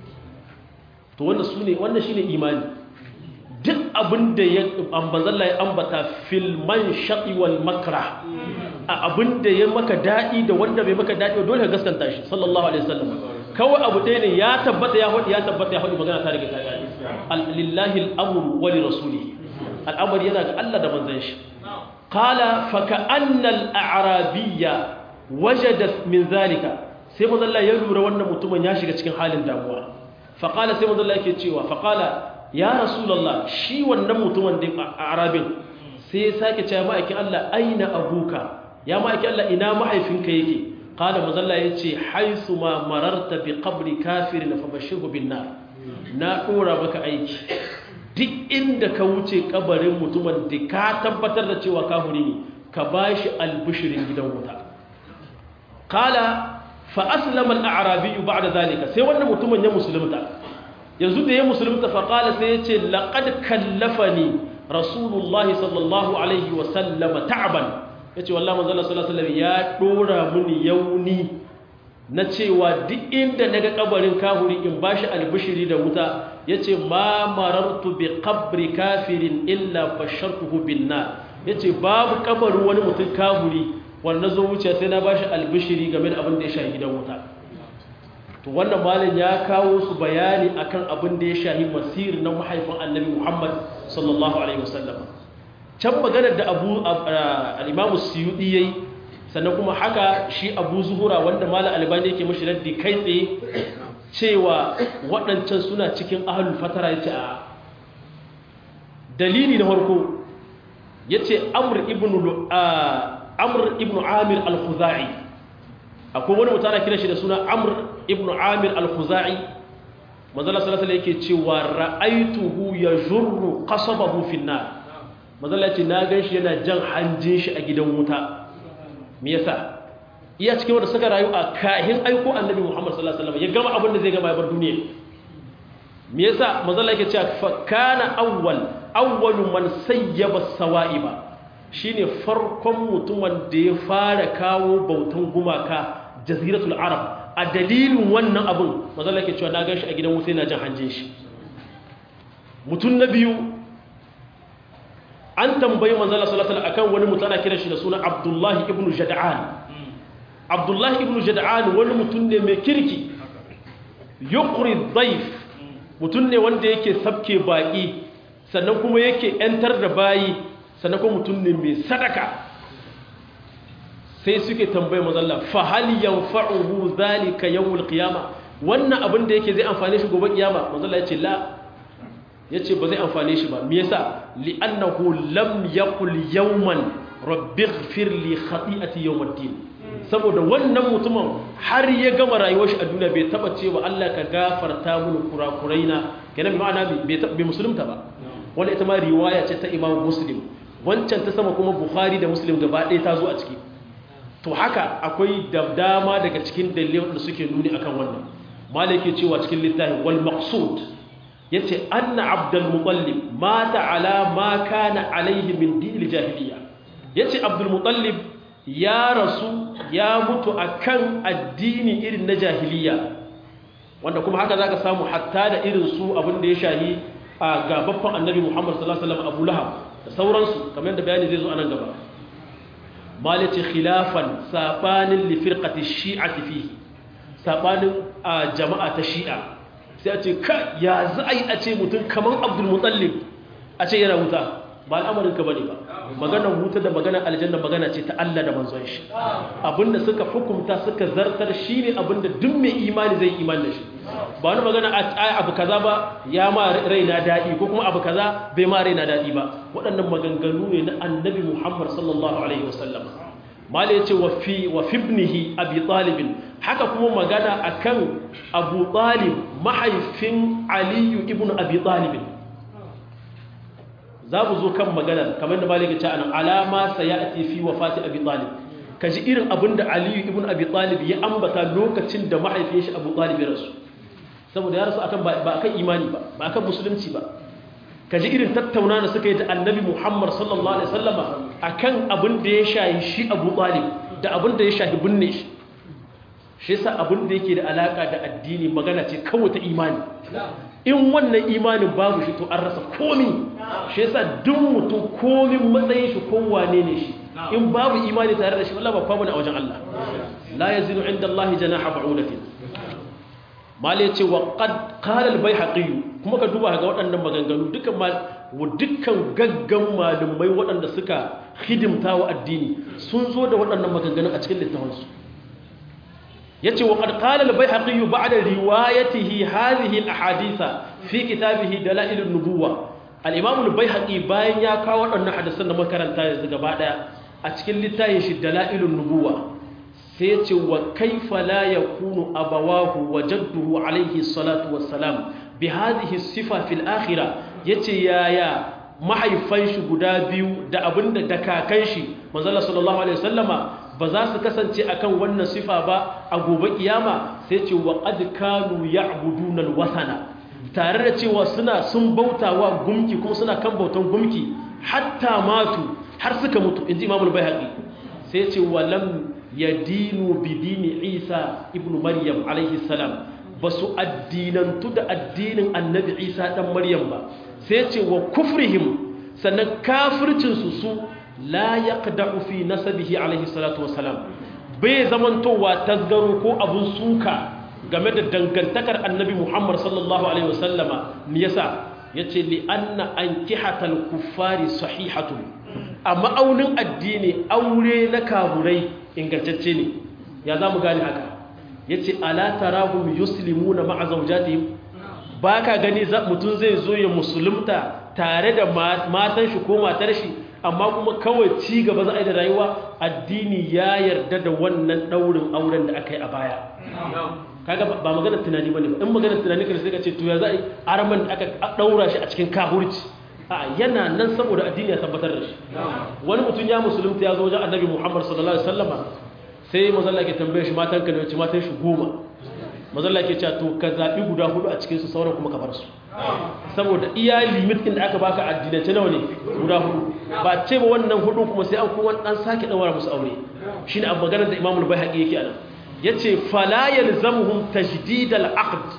to wannan sune wannan shine imani duk abin da ya ambazalla ya ambata filman shaƙi wal makra a abin da ya maka daɗi da wanda bai maka daɗi dole ka gaskanta shi sallallahu alaihi wasallam kawai abu ɗaya ne ya tabbata ya hudu ya tabbata ya hudu magana ta riga ta gani lillahi al'amru wa li rasuli al'amari yana ga Allah da manzon shi qala fa ka'anna al-a'rabiyya wajada min zalika sai manzon ya lura wannan mutumin ya shiga cikin halin damuwa fa qala sai manzon yake cewa fa qala ya rasulallah shi wannan mutumin din a arabin sai ya sake cewa ma'aikin Allah aina abuka ya ma'aikin Allah ina mahaifinka yake qala mazalla yace haisu ma mararta bi qabri kafirin fa bashirhu bin nar na dora maka aiki duk inda ka wuce kabarin mutumin da ka tabbatar da cewa kafiri ne ka bashi albishirin gidan wuta qala fa aslama al-a'rabi ba'da zalika sai wannan mutumin ya musulunta yanzu da ya musulunta faƙala sai ya ce laƙad kallafa ni rasulullahi sallallahu alaihi wasallama ta'aban ya ce wallah manzala sallallahu alaihi ya ɗora muni yauni na cewa duk inda na ga ƙabarin kahuri in ba shi albishiri da wuta ya ce ma marartu bi kabri kafirin illa bashartuhu bin na ya ce babu ƙabarin wani mutum kahuri wanda zo wuce sai na ba shi albishiri game da abin da ya sha gidan wuta to wannan malin ya kawo su bayani akan abin da ya shahi masir na mahaifin annabi Muhammad sallallahu alaihi wasallam can maganar da Abu al-Imam Suyuti yayi sannan kuma haka shi Abu Zuhura wanda malam Albani yake mishi raddi kai tsaye cewa waɗancan suna cikin ahlul fatara yace a dalili na farko yace Amr ibn Amr ibn Amir al-Khuzai akwai wani mutum ana kira shi da suna Amr ibn Amir al-Khuzai manzala sallallahu alaihi yake cewa ra'aituhu yajurru qasabahu fi an-nar manzala ce na ganshi yana jan hanjin shi a gidan wuta me yasa iya cikin wanda suka rayu a kahin aiko annabi Muhammad sallallahu alaihi wasallam ya gama abin da zai gama ya bar duniya me yasa manzala yake cewa fa kana awwal awwalu man sayyaba sawa'iba shine farkon mutumin da ya fara kawo bautan gumaka jaziratul arab a dalilin wannan abin mazala ke cewa na gan shi a gidan wuta yana jan hanjin shi mutum na biyu an tambayi manzala salatala akan wani mutum ana kiran shi da suna abdullahi ibn jada'an abdullahi ibn jada'an wani mutum ne mai kirki yukri zaif mutum ne wanda yake sabke baƙi sannan kuma yake 'yantar da bayi sannan kuma mutum ne mai sadaka sai suke tambaye mazalla fa hal yanfa'uhu zalika yawmul qiyama wannan abin da yake zai amfane shi gobe kiyama mazalla yace la yace ba zai amfane shi ba me yasa li'annahu lam yaqul yawman rabbighfir li khati'ati yawmiddin saboda wannan mutumin har ya gama rayuwar shi a duniya bai taba cewa Allah ka gafarta mini kurakuraina kenan ma'ana bai musulunta ba wannan ita ma riwaya ce ta Imam Muslim wancan ta sama kuma Bukhari da Muslim gaba ɗaya ta zo a ciki to haka akwai da dama daga cikin dalilai da suke nuni akan wannan malike cewa cikin littafin wal maqsud yace anna abdul mutallib mata ala ma kana alaihi min dinil jahiliya yace abdul mutallib ya rasu ya mutu akan addini irin na jahiliya wanda kuma haka zaka samu hatta da irin su abin da ya shahi a gabaffan annabi Muhammad sallallahu alaihi wasallam Abu Lahab da sauransu kamar da bayani zai zo anan gaba malice khilafan sabanin li firqati shi'ati fihi sabanin a jama'a ta shi'a sai a ce ka ya za a yi a ce mutum kaman Abdul Muttalib a ce yana wuta ba al'amarin ka bane ba maganar wuta da maganar aljanna magana ce ta Allah da manzon shi abinda suka hukunta suka zartar shine abinda duk mai imani zai imani da shi ba wani magana a abu kaza ba ya ma raina daɗi ko kuma abu kaza bai ma raina daɗi ba waɗannan maganganu ne na annabi Muhammad sallallahu alaihi wasallam mala yace wa fi wa fibnihi abi talib haka kuma magana akan abu talib mahaifin ali ibn abi talib za mu zo kan magana kamar da malik ya ce anan alama sayati fi wafati abi talib kaji irin abinda ali ibn abi talib ya ambata lokacin da mahaifin shi abu talib ya rasu saboda ya rasu akan ba akan imani ba ba akan musulunci ba kaji irin tattauna da suka yi da annabi Muhammad sallallahu alaihi wasallama akan abin da ya shayi shi Abu Talib da abin da ya shayi binne shi shi yasa abin da yake da alaka da addini magana ce kawai ta imani in wannan imanin babu shi to an rasa komi shi yasa duk mutum komin matsayin shi ko wane ne shi in babu imani tare da shi wallahi ba kwamu a wajen Allah la yazinu inda Allah janaha ba'udatin mali ya ce wa ƙalal bai haƙiyu kuma ka duba ga waɗannan maganganu dukkan dukkan gaggan malumai waɗanda suka hidimta wa addini sun zo da waɗannan maganganu a cikin littafansu ya ce wa ƙalal bai haƙiyu ba da riwayatihi hazihi ahadisa fi kitabihi dalailun nubuwa al-imamul bai haƙi bayan ya kawo waɗannan hadisan da makaranta yanzu gaba ɗaya a cikin littafin shi dalailun nubuwa sai ce wa kaifa la yakunu abawahu wa jadduhu alaihi salatu wassalam bi hadhihi sifa fil akhirah yace yaya mahaifan shi guda biyu da abinda da kakan shi manzo sallallahu alaihi wasallama ba za su kasance akan wannan sifa ba a gobe kiyama sai ce wa qad kanu ya'buduna alwasana tare da cewa suna sun bautawa gumki kuma suna kan bautan gumki hatta matu har suka mutu inji imamul bayhaqi sai ce wa lam yadinu bidini isa ibn maryam alaihi salam ba su addinantu da addinin annabi isa dan maryam ba sai ce wa kufrihim sannan kafircinsu su la yaqda'u fi nasabihi alaihi salatu wassalam bai zamantowa tasgaro ko abun suka game da dangantakar annabi muhammad sallallahu alaihi wasallama me yasa yace li anna ankihatal kuffari sahihatun a ma'aunin addini aure na kaburai ingantacce ne ya za mu gani haka ya ce alatarahun yuslimu na ma'azaujatihim ba ka gani mutum zai zo ya musulunta tare da matan shi ko matar shi amma kuma kawai ci gaba za a yi da rayuwa addini ya yarda da wannan ɗaurin auren da aka yi a baya kaga ba magana tunani ba ne ba in magana tunani kan sai ka ce to ya za a yi araman da aka ɗaura shi a cikin kahurci a yana nan saboda addini ya tabbatar da shi wani mutum ya musulunta ya zo wajen annabi muhammad sallallahu alaihi wasallama sai mazalla ke tambaye shi matan ka ne wace matan shi goma mazalla ke cewa to ka zaɓi guda hudu a cikinsu sauran kuma ka bar su saboda iya limit ɗin da aka baka addinance nawa ne guda hudu ba ce ba wannan hudu kuma sai an kuma ɗan sake ɗaura musu aure shine abu maganar da imamul bai haƙi yake anan ya ce fala yalzamuhum tajdidal aqd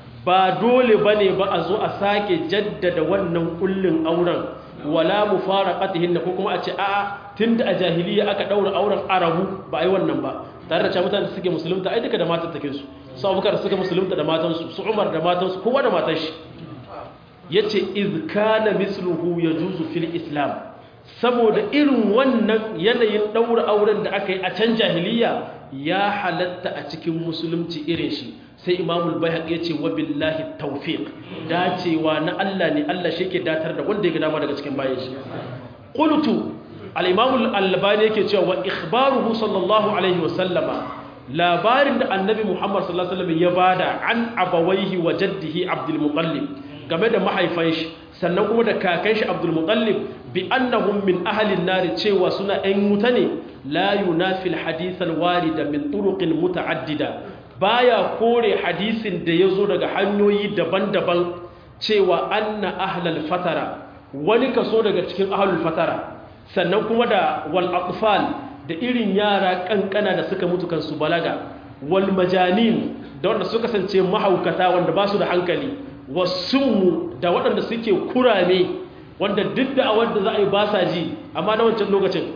ba dole ba ne ba a zo a sake jaddada wannan kullin auren wala mu fara ƙatihin da ko kuma a ce a tun da a jahiliya aka ɗaura auren arabu ba a yi wannan ba tare da cewa mutane da suke musulunta ai duka da matan take su su abubakar suka musulunta da matansu su umar da matansu kowa da matan shi ya ce izkana misluhu ya juzu fil islam saboda irin wannan yanayin ɗaura auren da aka yi a can jahiliya ya halatta a cikin musulunci irin shi sai imamul bayhaq ya ce wa billahi tawfiq dacewa na Allah ne Allah shi ke datar da wanda ya ga dama daga cikin bayan shi qultu al-imam al-albani yake cewa wa ikhbaruhu sallallahu alaihi wa sallama labarin da annabi muhammad sallallahu alaihi wasallam ya bada an abawaihi wa jaddihi abdul muttalib game da mahaifan shi sannan kuma da kakan shi abdul muttalib bi annahum min ahli an-nar cewa suna ɗan wuta ne la yunafi al-hadith al-warid min turuqin muta'addida baya kore hadisin da yazo daga hanyoyi daban-daban cewa anna ahlal fatara wani kaso daga cikin ahlul fatara sannan kuma da wal atfal da irin yara kankana da suka mutu kansu balaga wal majanin da wanda suka kasance mahaukata wanda ba su da hankali wasunmu da waɗanda suke kurame wanda duk da a wanda za a yi ba sa ji amma na wancan lokacin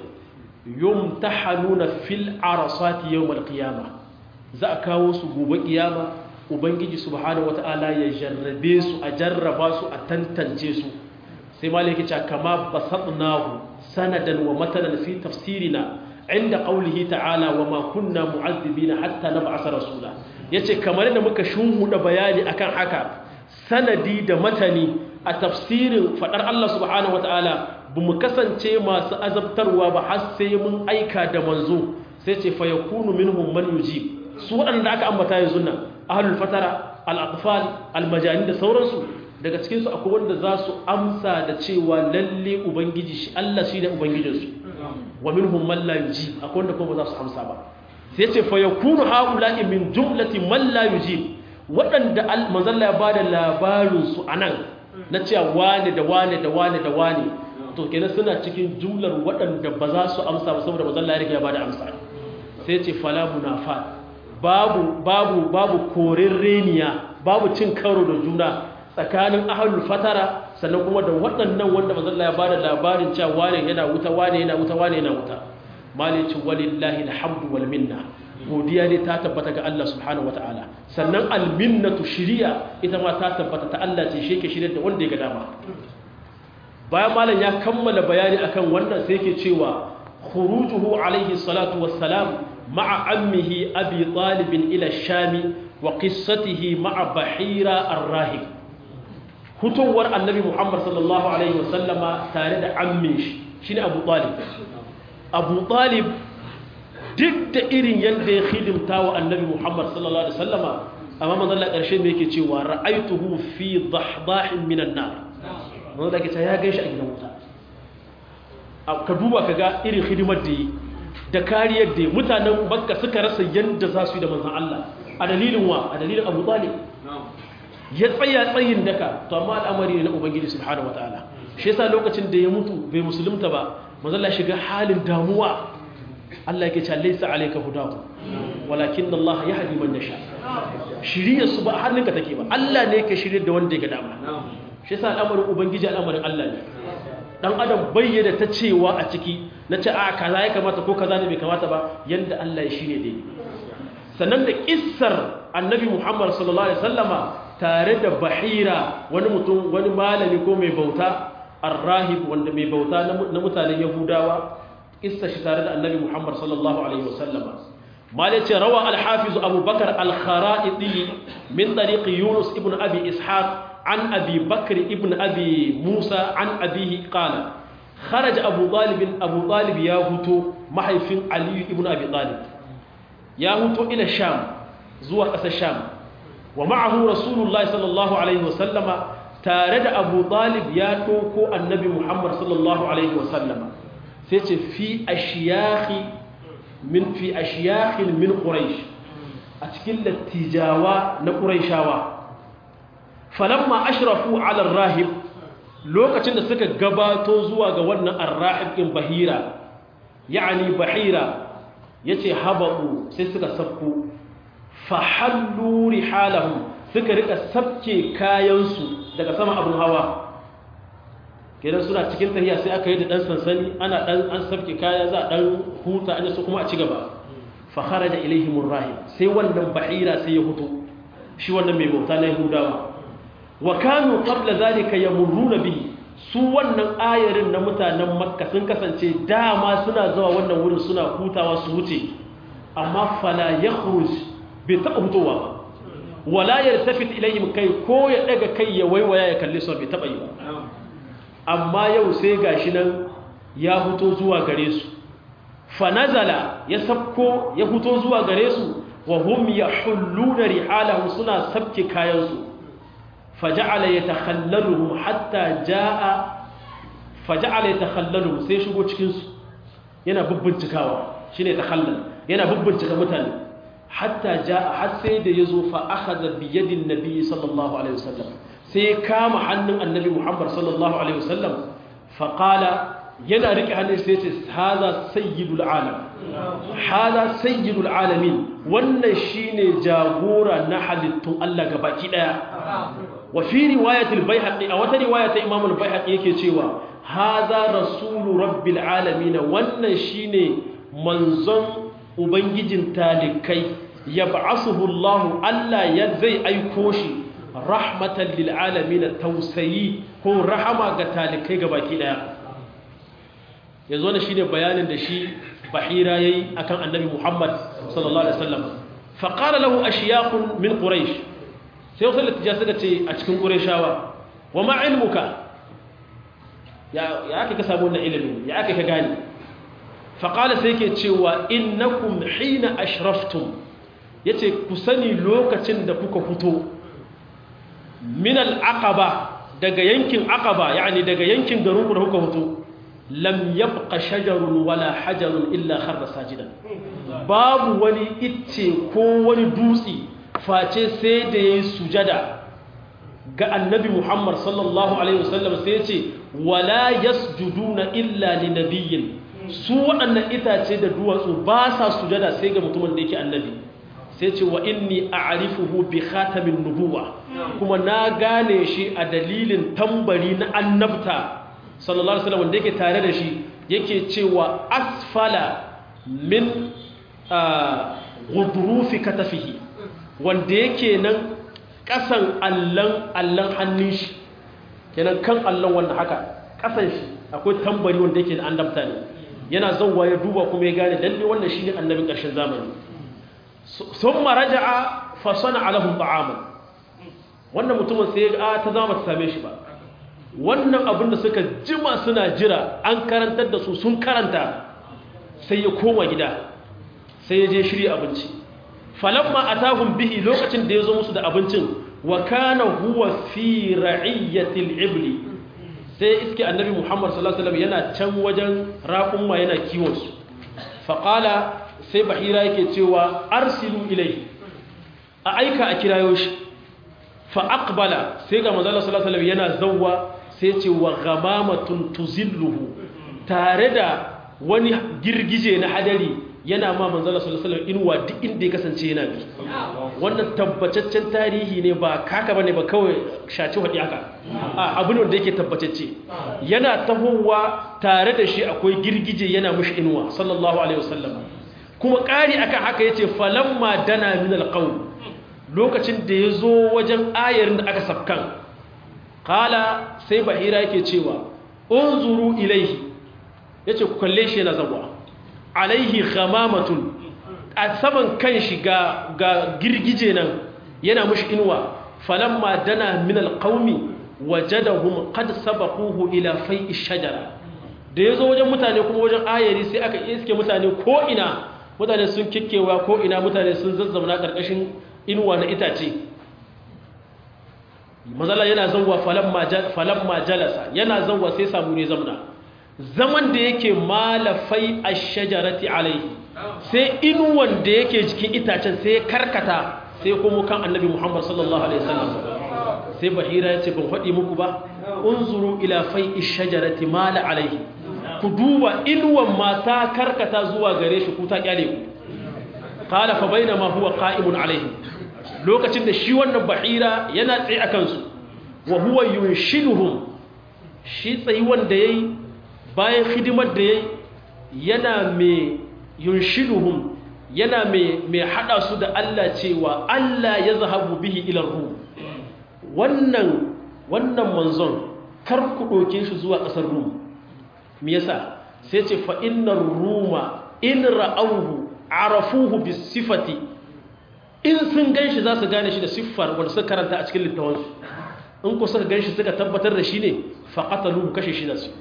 yumtahanuna fil arasati yawmal qiyamah za a kawo su gobe kiyama ubangiji subhanahu wataala ya jarrabe su a jarraba su a tantance su sai maliki ce kama basatnahu sanadan wa matanan fi tafsirina inda qawlihi ta'ala wa ma kunna mu'azzibina hatta nab'asa rasula yace kamar da muka shunhuda bayani akan haka sanadi da matani a tafsirin fadar Allah subhanahu wataala bamu kasance masu azabtarwa ba har sai mun aika da manzo sai ce fa yakunu minhum man yujib su waɗanda aka ambata yanzu nan ahlul fatara al-atfal al-majani da sauransu daga cikin su akwai wanda za su amsa da cewa lalle ubangiji shi Allah shi ne ubangijinsu wa minhum man la yujib akwai wanda kuma ba za su amsa ba sai ce fa yakunu haula'i min jumlati man la yujib waɗanda manzalla ya bada labarin su anan na cewa wane da wane da wane da wane to kenan suna cikin jumlar waɗanda ba za su amsa ba saboda manzalla ya riga ya bada amsa sai ce fala munafat babu babu babu korin reniya babu cin karo da juna tsakanin ahlul fatara sannan kuma da waɗannan wanda manzon Allah ya bada labarin cewa wane yana wuta wane yana wuta wane yana wuta malici walillahi alhamdu wal minna godiya ne ta tabbata ga Allah subhanahu wataala sannan al minnatu shiriya ita ma ta tabbata ta Allah ce shi ke shirye da wanda ya ga dama bayan malam ya kammala bayani akan wannan sai yake cewa khurujuhu alaihi salatu wassalam ma'a ammihi abi talib ila shami wa qissatihi ma'a bahira ar-rahib hutowar annabi muhammad sallallahu alaihi wasallama tare da ammin shi shine abu talib abu talib duk da irin yadda ya hidimta wa annabi muhammad sallallahu alaihi wasallama amma manzon Allah karshe me yake cewa ra'aituhu fi dahdahin minan nar manzon Allah yake ya gaishe a gidan wuta ka duba ka ga irin hidimar da yi da kariyar da mutanen bakka suka rasa yadda za su yi da manzon Allah a dalilin wa a dalilin abu talib ya tsaya tsayin daka to amma al'amari ne na ubangiji subhanahu wataala shi yasa lokacin da ya mutu bai musulunta ba manzo Allah shiga halin damuwa Allah yake cewa laysa alayka hudahu walakin Allah yahdi man yasha shiriyar su ba hannunka take ba Allah ne yake shiryar da wanda ya ga dama shi yasa al'amarin ubangiji al'amarin Allah ne dan adam bayyana ta cewa a ciki na ce a kaza ya kamata ko kaza ne bai kamata ba yanda Allah ya shirye dai sannan da kissar annabi Muhammad sallallahu alaihi wasallama tare da bahira wani mutum wani malami ko mai bauta arrahib wanda mai bauta na mutanen yahudawa kissa shi tare da annabi muhammad sallallahu alaihi wasallama malice rawa alhafiz abubakar al-khara'idi min tariqi yunus ibn abi ishaq an abi bakr ibn abi musa an abihi qala خرج أبو طالب أبو طالب يا هتو محيفين علي ابن أبي طالب يا هتو إلى الشام زوا قصة الشام ومعه رسول الله صلى الله عليه وسلم تارد أبو طالب ياتوكو النبي محمد صلى الله عليه وسلم سيتي في أشياخ من في أشياخ من قريش أتكل التجاوى نقريشاوى فلما أشرفوا على الراهب lokacin da suka gabato zuwa ga wannan arrahib din bahira yani bahira yace hababu sai suka sabko fahallu rihalahum suka rika sabke kayansu daga sama abun hawa kenan suna cikin tahiya sai aka yi da dan sansani ana dan an sabke kaya za a dan huta an su kuma a ci gaba fa kharaja ilaihim arrahib sai wannan bahira sai ya fito shi wannan mai bauta na yahudawa wa kanu qabla zalika yamurruna bihi su wannan ayarin na mutanen makka sun kasance dama suna zuwa wannan wurin suna hutawa su wuce amma fala yakhruj bai taɓa fitowa ba wala yartafit ilayhim kai ko ya daga kai ya waiwaya ya kalli su bai taɓa yi ba amma yau sai gashi nan ya fito zuwa gare su fa nazala ya sabko ya fito zuwa gare su wa hum yahulluna rihalahum suna sabke kayansu faja'ala yatakhallaluhum hatta jaa faja'ala yatakhallaluhum sai shigo cikin su yana bubbuncikawa shine takhallal yana bubbuncika mutane hatta jaa har sai da yazo fa akhadha bi yadin nabiy sallallahu alaihi wasallam sai kama hannun annabi Muhammad sallallahu alaihi wasallam fa qala yana rike hannun sai ce hada sayyidul alam hada sayyidul alamin wannan shine jagora na halittun Allah gabaki daya wa fi riwayatil bayhaqi a wata riwaya ta imam al-bayhaqi yake cewa hadha rasulu rabbil alamin wannan shine manzon ubangijin talikai yab'asuhu Allah Allah ya zai aiko shi rahmatan lil alamin tausayi ko rahama ga talikai ga baki daya yanzu wannan shine bayanin da shi bahira yayi akan annabi Muhammad sallallahu alaihi wasallam fa qala lahu ashyaqun min quraish sai wasu littija suka ce a cikin qurayshawa wa ma ilmuka ya ya aka ka samu wannan ilimi ya aka ka gane fa qala sai yake cewa innakum hina ashraftum yace ku sani lokacin da kuka fito min al-aqaba daga yankin aqaba yani daga yankin garin ku da kuka fito lam yabqa shajarun wala hajarun illa kharra sajidan babu wani icce ko wani dutse face sai da yayi sujada ga annabi Muhammad sallallahu alaihi wasallam sai yace wala yasjuduna illa linabiyyin su waɗannan itace da duwatsu ba sa sujada sai ga mutumin da yake annabi sai ce wa inni a'rifuhu bi khatamin nubuwa kuma na gane shi a dalilin tambari na annabta sallallahu alaihi wasallam wanda yake tare da shi yake cewa asfala min ghudrufi katafihi wanda yake nan kasan allan allan hannun shi kenan kan allan wanda haka kasan shi akwai tambari wanda yake da annabta ne yana zauwa ya duba kuma ya gane lalle wannan shine annabin ƙarshen zamani thumma raja'a fa sana'a lahum ta'aman wannan mutumin sai ya ta zama ta same shi ba wannan abin da suka jima suna jira an karantar da su sun karanta sai ya koma gida sai ya je shirya abinci falamma atahum bihi lokacin da ya zo musu da abincin wa kana huwa fi ra'iyatil ibli sai iske annabi muhammad sallallahu alaihi wasallam yana can wajen raƙumma yana kiwon su faqala sai bahira yake cewa arsilu ilayhi a aika a kirayo shi fa aqbala sai ga manzo sallallahu alaihi wasallam yana zawwa sai ce wa ghamamatun tuzilluhu tare da wani girgije na hadari yana ma manzala sallallahu alaihi inuwa duk inda ya kasance yana bi wannan tabbataccen tarihi ne ba kaka bane ba kawai shaci wadi haka a abin da yake tabbatacce yana tahowa tare da shi akwai girgije yana mushi inuwa sallallahu alaihi wasallam kuma ƙari akan haka yace falamma dana min alqaum lokacin da ya zo wajen ayarin da aka safkan kala sai bahira yake cewa unzuru ilaihi yace ku kalle shi yana zawa alaihi ghamamatun a saman kanshi ga ga girgije nan yana mushi inuwa falamma dana min alqaumi wajadahum qad sabaquhu ila fai'i shajara da yazo wajen mutane kuma wajen ayari sai aka iske mutane ko ina mutane sun kikkewa ko ina mutane sun zazzauna karkashin inuwa na itace mazala yana zauwa falamma jalasa yana zauwa sai samu ne zamna zaman da yake malafai a shajarati alaihi sai inuwan da yake jikin itacen sai karkata sai kuma kan annabi muhammad sallallahu alaihi wasallam sai bahira ya ce ban faɗi muku ba unzuru ila fai shajarati mala alaihi ku duba inuwan mata karkata zuwa gare shi ku ta kyale ku qala fa bainama huwa qa'imun alaihi lokacin da shi wannan bahira yana tsaye a kansu wa huwa yunshiduhum shi tsayi wanda yayi bayan hidimar da yayi yana mai yunshiduhum yana mai mai hada su da Allah cewa Allah ya zahabu bihi ila ruh wannan wannan manzon kar ku doke shi zuwa kasar rum me yasa sai ce fa innar ruma in ra'awhu arafuhu bis sifati in sun gan shi za su gane shi da siffar wanda suka karanta a cikin littawansu in ku suka gan shi suka tabbatar da shi ne faƙatalu kashe shi da su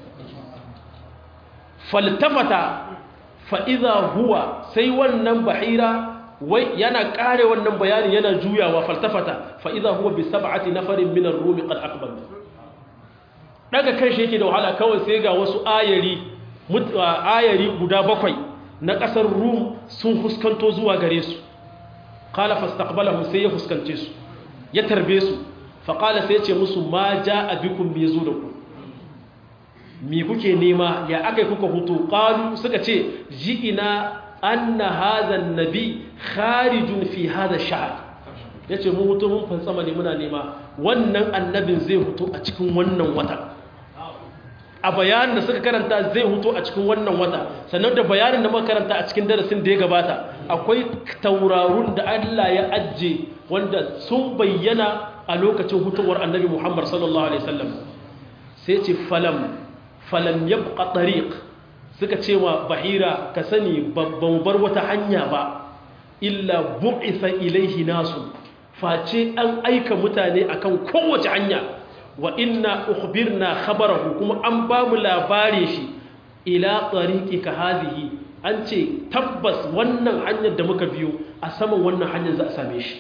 faltafata fa'iza huwa sai wannan bahira wai yana ƙare wannan bayani yana juyawa faltafata fa'iza huwa bi sab'ati nafarin minar rumi qad aqbal daga kan shi yake da wahala kawai sai ga wasu ayari ayari guda bakwai na ƙasar rum sun huskanto zuwa gare su qala fastaqbalahum sai ya fuskance su ya tarbe su fa qala sai ya ce musu ma jaa bikum bi yazu da ku me kuke nema ya akai kuka hutu qalu suka ce ji'ina anna hadha an-nabi kharijun fi hadha ash-shahr yace mu hutu mun fantsama ne muna nema wannan annabin zai hutu a cikin wannan wata a bayanin da suka karanta zai hutu a cikin wannan wata sannan da bayanin da muka karanta a cikin darasin da ya gabata akwai taurarun da Allah ya ajje wanda sun bayyana a lokacin hutuwar annabi Muhammad sallallahu alaihi wasallam sai ce falam falam yabqa tariq suka ce wa bahira ka sani babban bar wata hanya ba illa bu'itha ilaihi nasu face an aika mutane akan kowace hanya wa inna ukhbirna khabarahu kuma an ba mu labari shi ila tariqika hadhihi an ce tabbas wannan hanyar da muka biyo a saman wannan hanyar za a same shi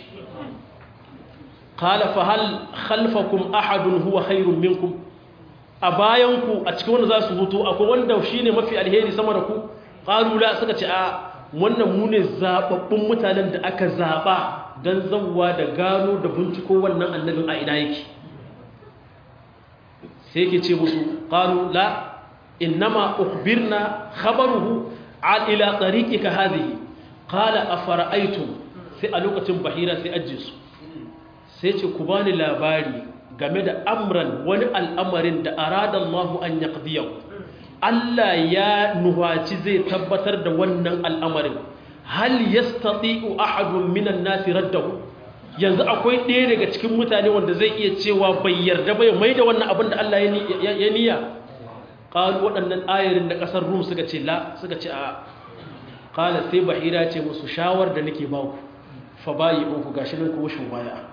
qala fa hal khalfakum ahadun huwa khairun minkum a bayanku a cikin wanda za su hutu akwai wanda shine mafi alheri sama da ku qalu la suka ce a wannan mu ne zababbun mutanen da aka zaba dan zawwa da gano da binciko wannan annabin a ina yake sai yake ce musu qalu la innama ukhbirna khabaruhu al ila tariqika hadhihi qala afara'aytum sai a lokacin bahira sai ajje su sai ce ku bani labari game da amran wani al'amarin da arada Allahu an yaqdiyahu Allah ya nuhaci zai tabbatar da wannan al'amarin hal yastati'u ahadun minan nasi raddahu yanzu akwai ɗaya daga cikin mutane wanda zai iya cewa bai yarda bai mai da wannan abin da Allah ya niyya qalu waɗannan ayarin da ƙasar Rum suka ce la suka ce a qala sai bahira ce musu shawar da nake ba ku fa bayi ku gashi nan ku wushin baya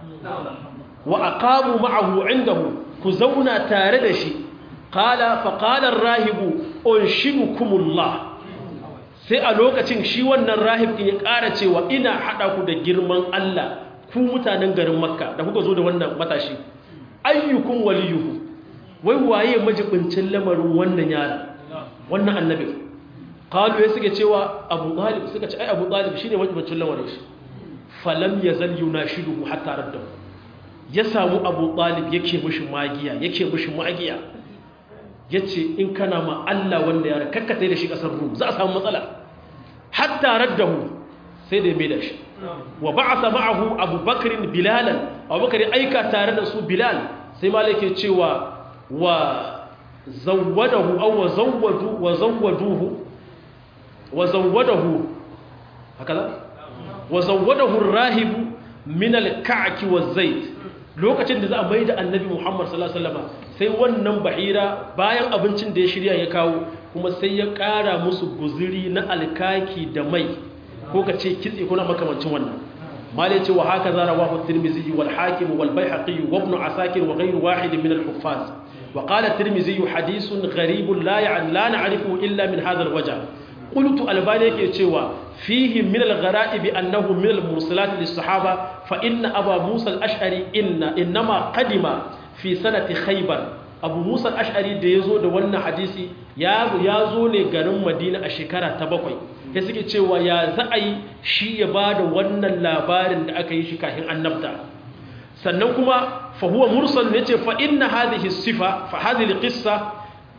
wa aqamu ma'ahu indahu ku zauna tare da shi qala fa qala ar-rahibu unshibukumullah sai a lokacin shi wannan rahib din ya ƙara cewa ina hada ku da girman Allah ku mutanen garin Makka da kuka zo da wannan matashi ayyukum waliyuhu wai waye majibincin lamarin wannan yara wannan annabi qalu ya suke cewa Abu Talib suka ce ai Abu Talib shine majibincin lamarin shi falam yazal yunashiduhu hatta raddahu ya samu abu ɗalib yake mushi magiya yake mushi magiya ya ce in kana ma Allah wanda ya kakkata da shi ƙasar rum za a samu matsala hatta raddahu sai da ya da shi wa ba'atha ma'ahu Abu Bakr Bilalan Abu Bakr aika tare da su Bilal sai malaka cewa wa zawwadahu aw wa zawwadu wa zawwaduhu wa zawwadahu hakaza wa zawwadahu ar-rahib min al-ka'ki waz-zayt lokacin da za a mai da annabi Muhammad sallallahu alaihi wasallam sai wannan bahira bayan abincin da ya shirya ya kawo kuma sai ya ƙara musu guziri na alkaki da mai ko ka ce kitse kuna makamancin wannan mali ce wa haka zara wa tirmizi wal hakim wal baihaqi wa ibn asakir wa ghayr wahid min al huffaz wa qala tirmizi hadithun gharib la ya'an la na'rifu illa min hadha al wajh qultu albani yake cewa fihi min al gharaib annahu min al mursalat lis sahaba fa inna aba musa al ash'ari inna inma qadima fi sanati khaybar abu musa ash'ari da ya zo da wannan hadisi ya zo ne garin madina a shekara ta bakwai ya suke cewa ya za a yi shi ya ba da wannan labarin da aka yi shi kahin annabta sannan kuma fahuwa mursal ne ce fa inna hadhihi sifa fa hadhihi qissa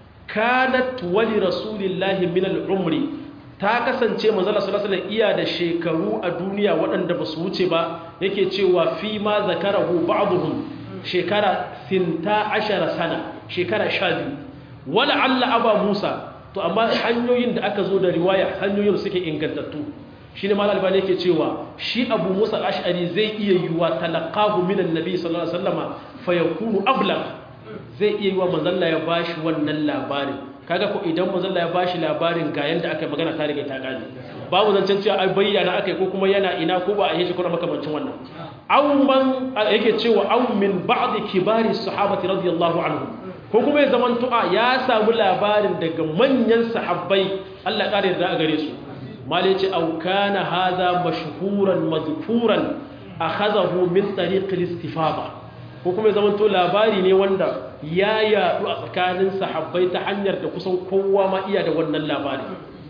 kanat wali rasulillahi min al-umri ta kasance manzala sallallahu alaihi iya da shekaru a duniya waɗanda ba su wuce ba yake cewa fi ma zakarahu ba'dhum shekara sinta ashara sana shekara sha biyu wala Allah aba Musa to amma hanyoyin da aka zo da riwaya hanyoyin suke ingantattu shi ne malal bane yake cewa shi abu musa ash'ari zai iya yiwa talaqahu min annabi sallallahu alaihi wasallama fa yakunu ablagh zai iya yiwa manzon ya bashi wannan labarin kaga ko idan manzon ya bashi labarin ga yanda aka magana ta riga ta gane babu zancen cewa ai bayyana akai ko kuma yana ina ko ba a yi shi kuma makamancin wannan aw man yake cewa aw min ba'd kibari sahabati radiyallahu anhu ko kuma ya zaman tu'a ya samu labarin daga manyan sahabbai Allah ƙara yarda a gare su malai ce aw kana hadha mashhuran madhkuran akhadahu min tariq al-istifada ko kuma ya zaman to labari ne wanda ya yadu a tsakanin sahabbai ta hanyar da kusan kowa ma iya da wannan labari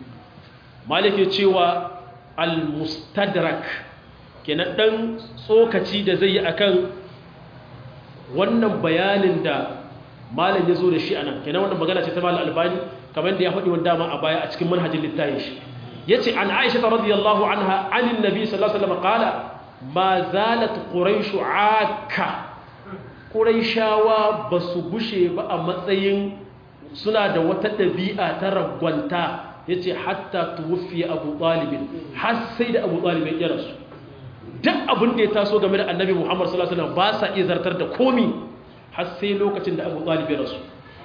malai ke cewa al-mustadrak kenan dan tsokaci da zai yi akan wannan bayanin da malam ya zo da shi anan kenan wannan magana ce ta malam albani kamar da ya faɗi wanda dama a baya a cikin manhajin littafin shi yace an aisha radiyallahu anha anin nabi sallallahu alaihi wasallam qala ma zalat quraish akka quraishawa basu gushe ba a matsayin suna da wata dabi'a ta ragwanta yace hatta tuwfi abu talib har sai da abu talib ya rasu duk abin da ya taso game da annabi muhammad sallallahu alaihi wasallam ba sa iya zartar da komi har sai lokacin da abu talib ya rasu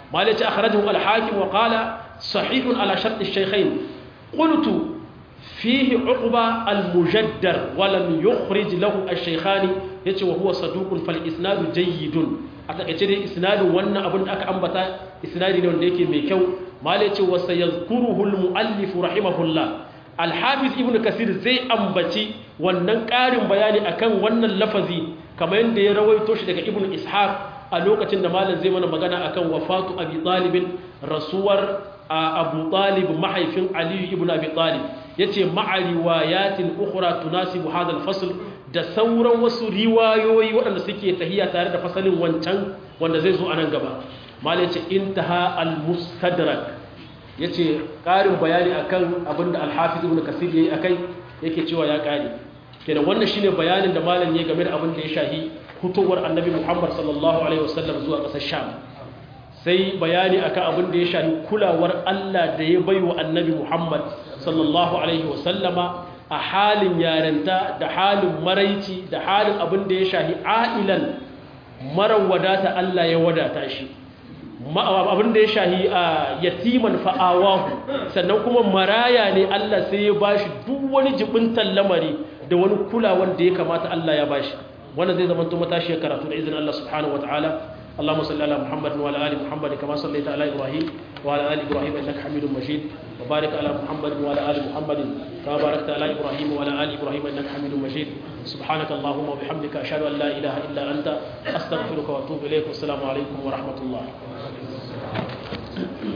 malaci akhrajahu al-hakim wa qala sahihun ala shart ash-shaykhayn qultu fihi uqba al-mujaddar wa lam yukhrij lahu ash-shaykhani yace wa huwa saduqun fal isnadu jayyidun a takaice dai isnadin wannan abin da aka ambata isnadi ne wanda yake mai kyau malai ce wa sayazkuruhu al-muallif rahimahullah al-hafiz ibnu kasir zai ambaci wannan ƙarin bayani akan wannan lafazi kamar yadda ya rawaito shi daga ibnu ishaq a lokacin da malam zai mana magana akan wafatu abi talib rasuwar abu talib mahaifin ali ibnu abi talib yace ma'a riwayatin ukhra tunasibu hadha al-fasl da sauran wasu riwayoyi waɗanda suke tahiya tare da fasalin wancan wanda zai zo a nan gaba malai ce intaha al-mustadrak yace ƙarin bayani akan abinda al-hafiz ibn kasir yayi akai yake cewa ya ƙare kenan wannan shine bayanin da malam ya game da abin da ya shahi hutowar annabi Muhammad sallallahu alaihi wasallam zuwa ƙasar Sham sai bayani akan abin da ya shahi kulawar Allah da ya baiwa annabi Muhammad sallallahu alaihi wasallama a halin yarinta da halin maraici da halin abin da ya shahi ailan marar wadata Allah ya wadata shi abin da ya shahi a yatiman fa'awahu sannan kuma maraya ne Allah sai ya bashi duk wani jibintan lamari da wani kulawan da ya kamata Allah ya bashi wannan zai zama to matashi ya karatu da izinin Allah subhanahu wataala اللهم صل على محمد وعلى ال محمد كما صليت على ابراهيم وعلى ال ابراهيم انك حميد مجيد وبارك على محمد وعلى ال محمد كما باركت على ابراهيم وعلى ال ابراهيم انك حميد مجيد سبحانك اللهم وبحمدك اشهد ان لا اله الا انت استغفرك واتوب اليك والسلام عليكم ورحمه الله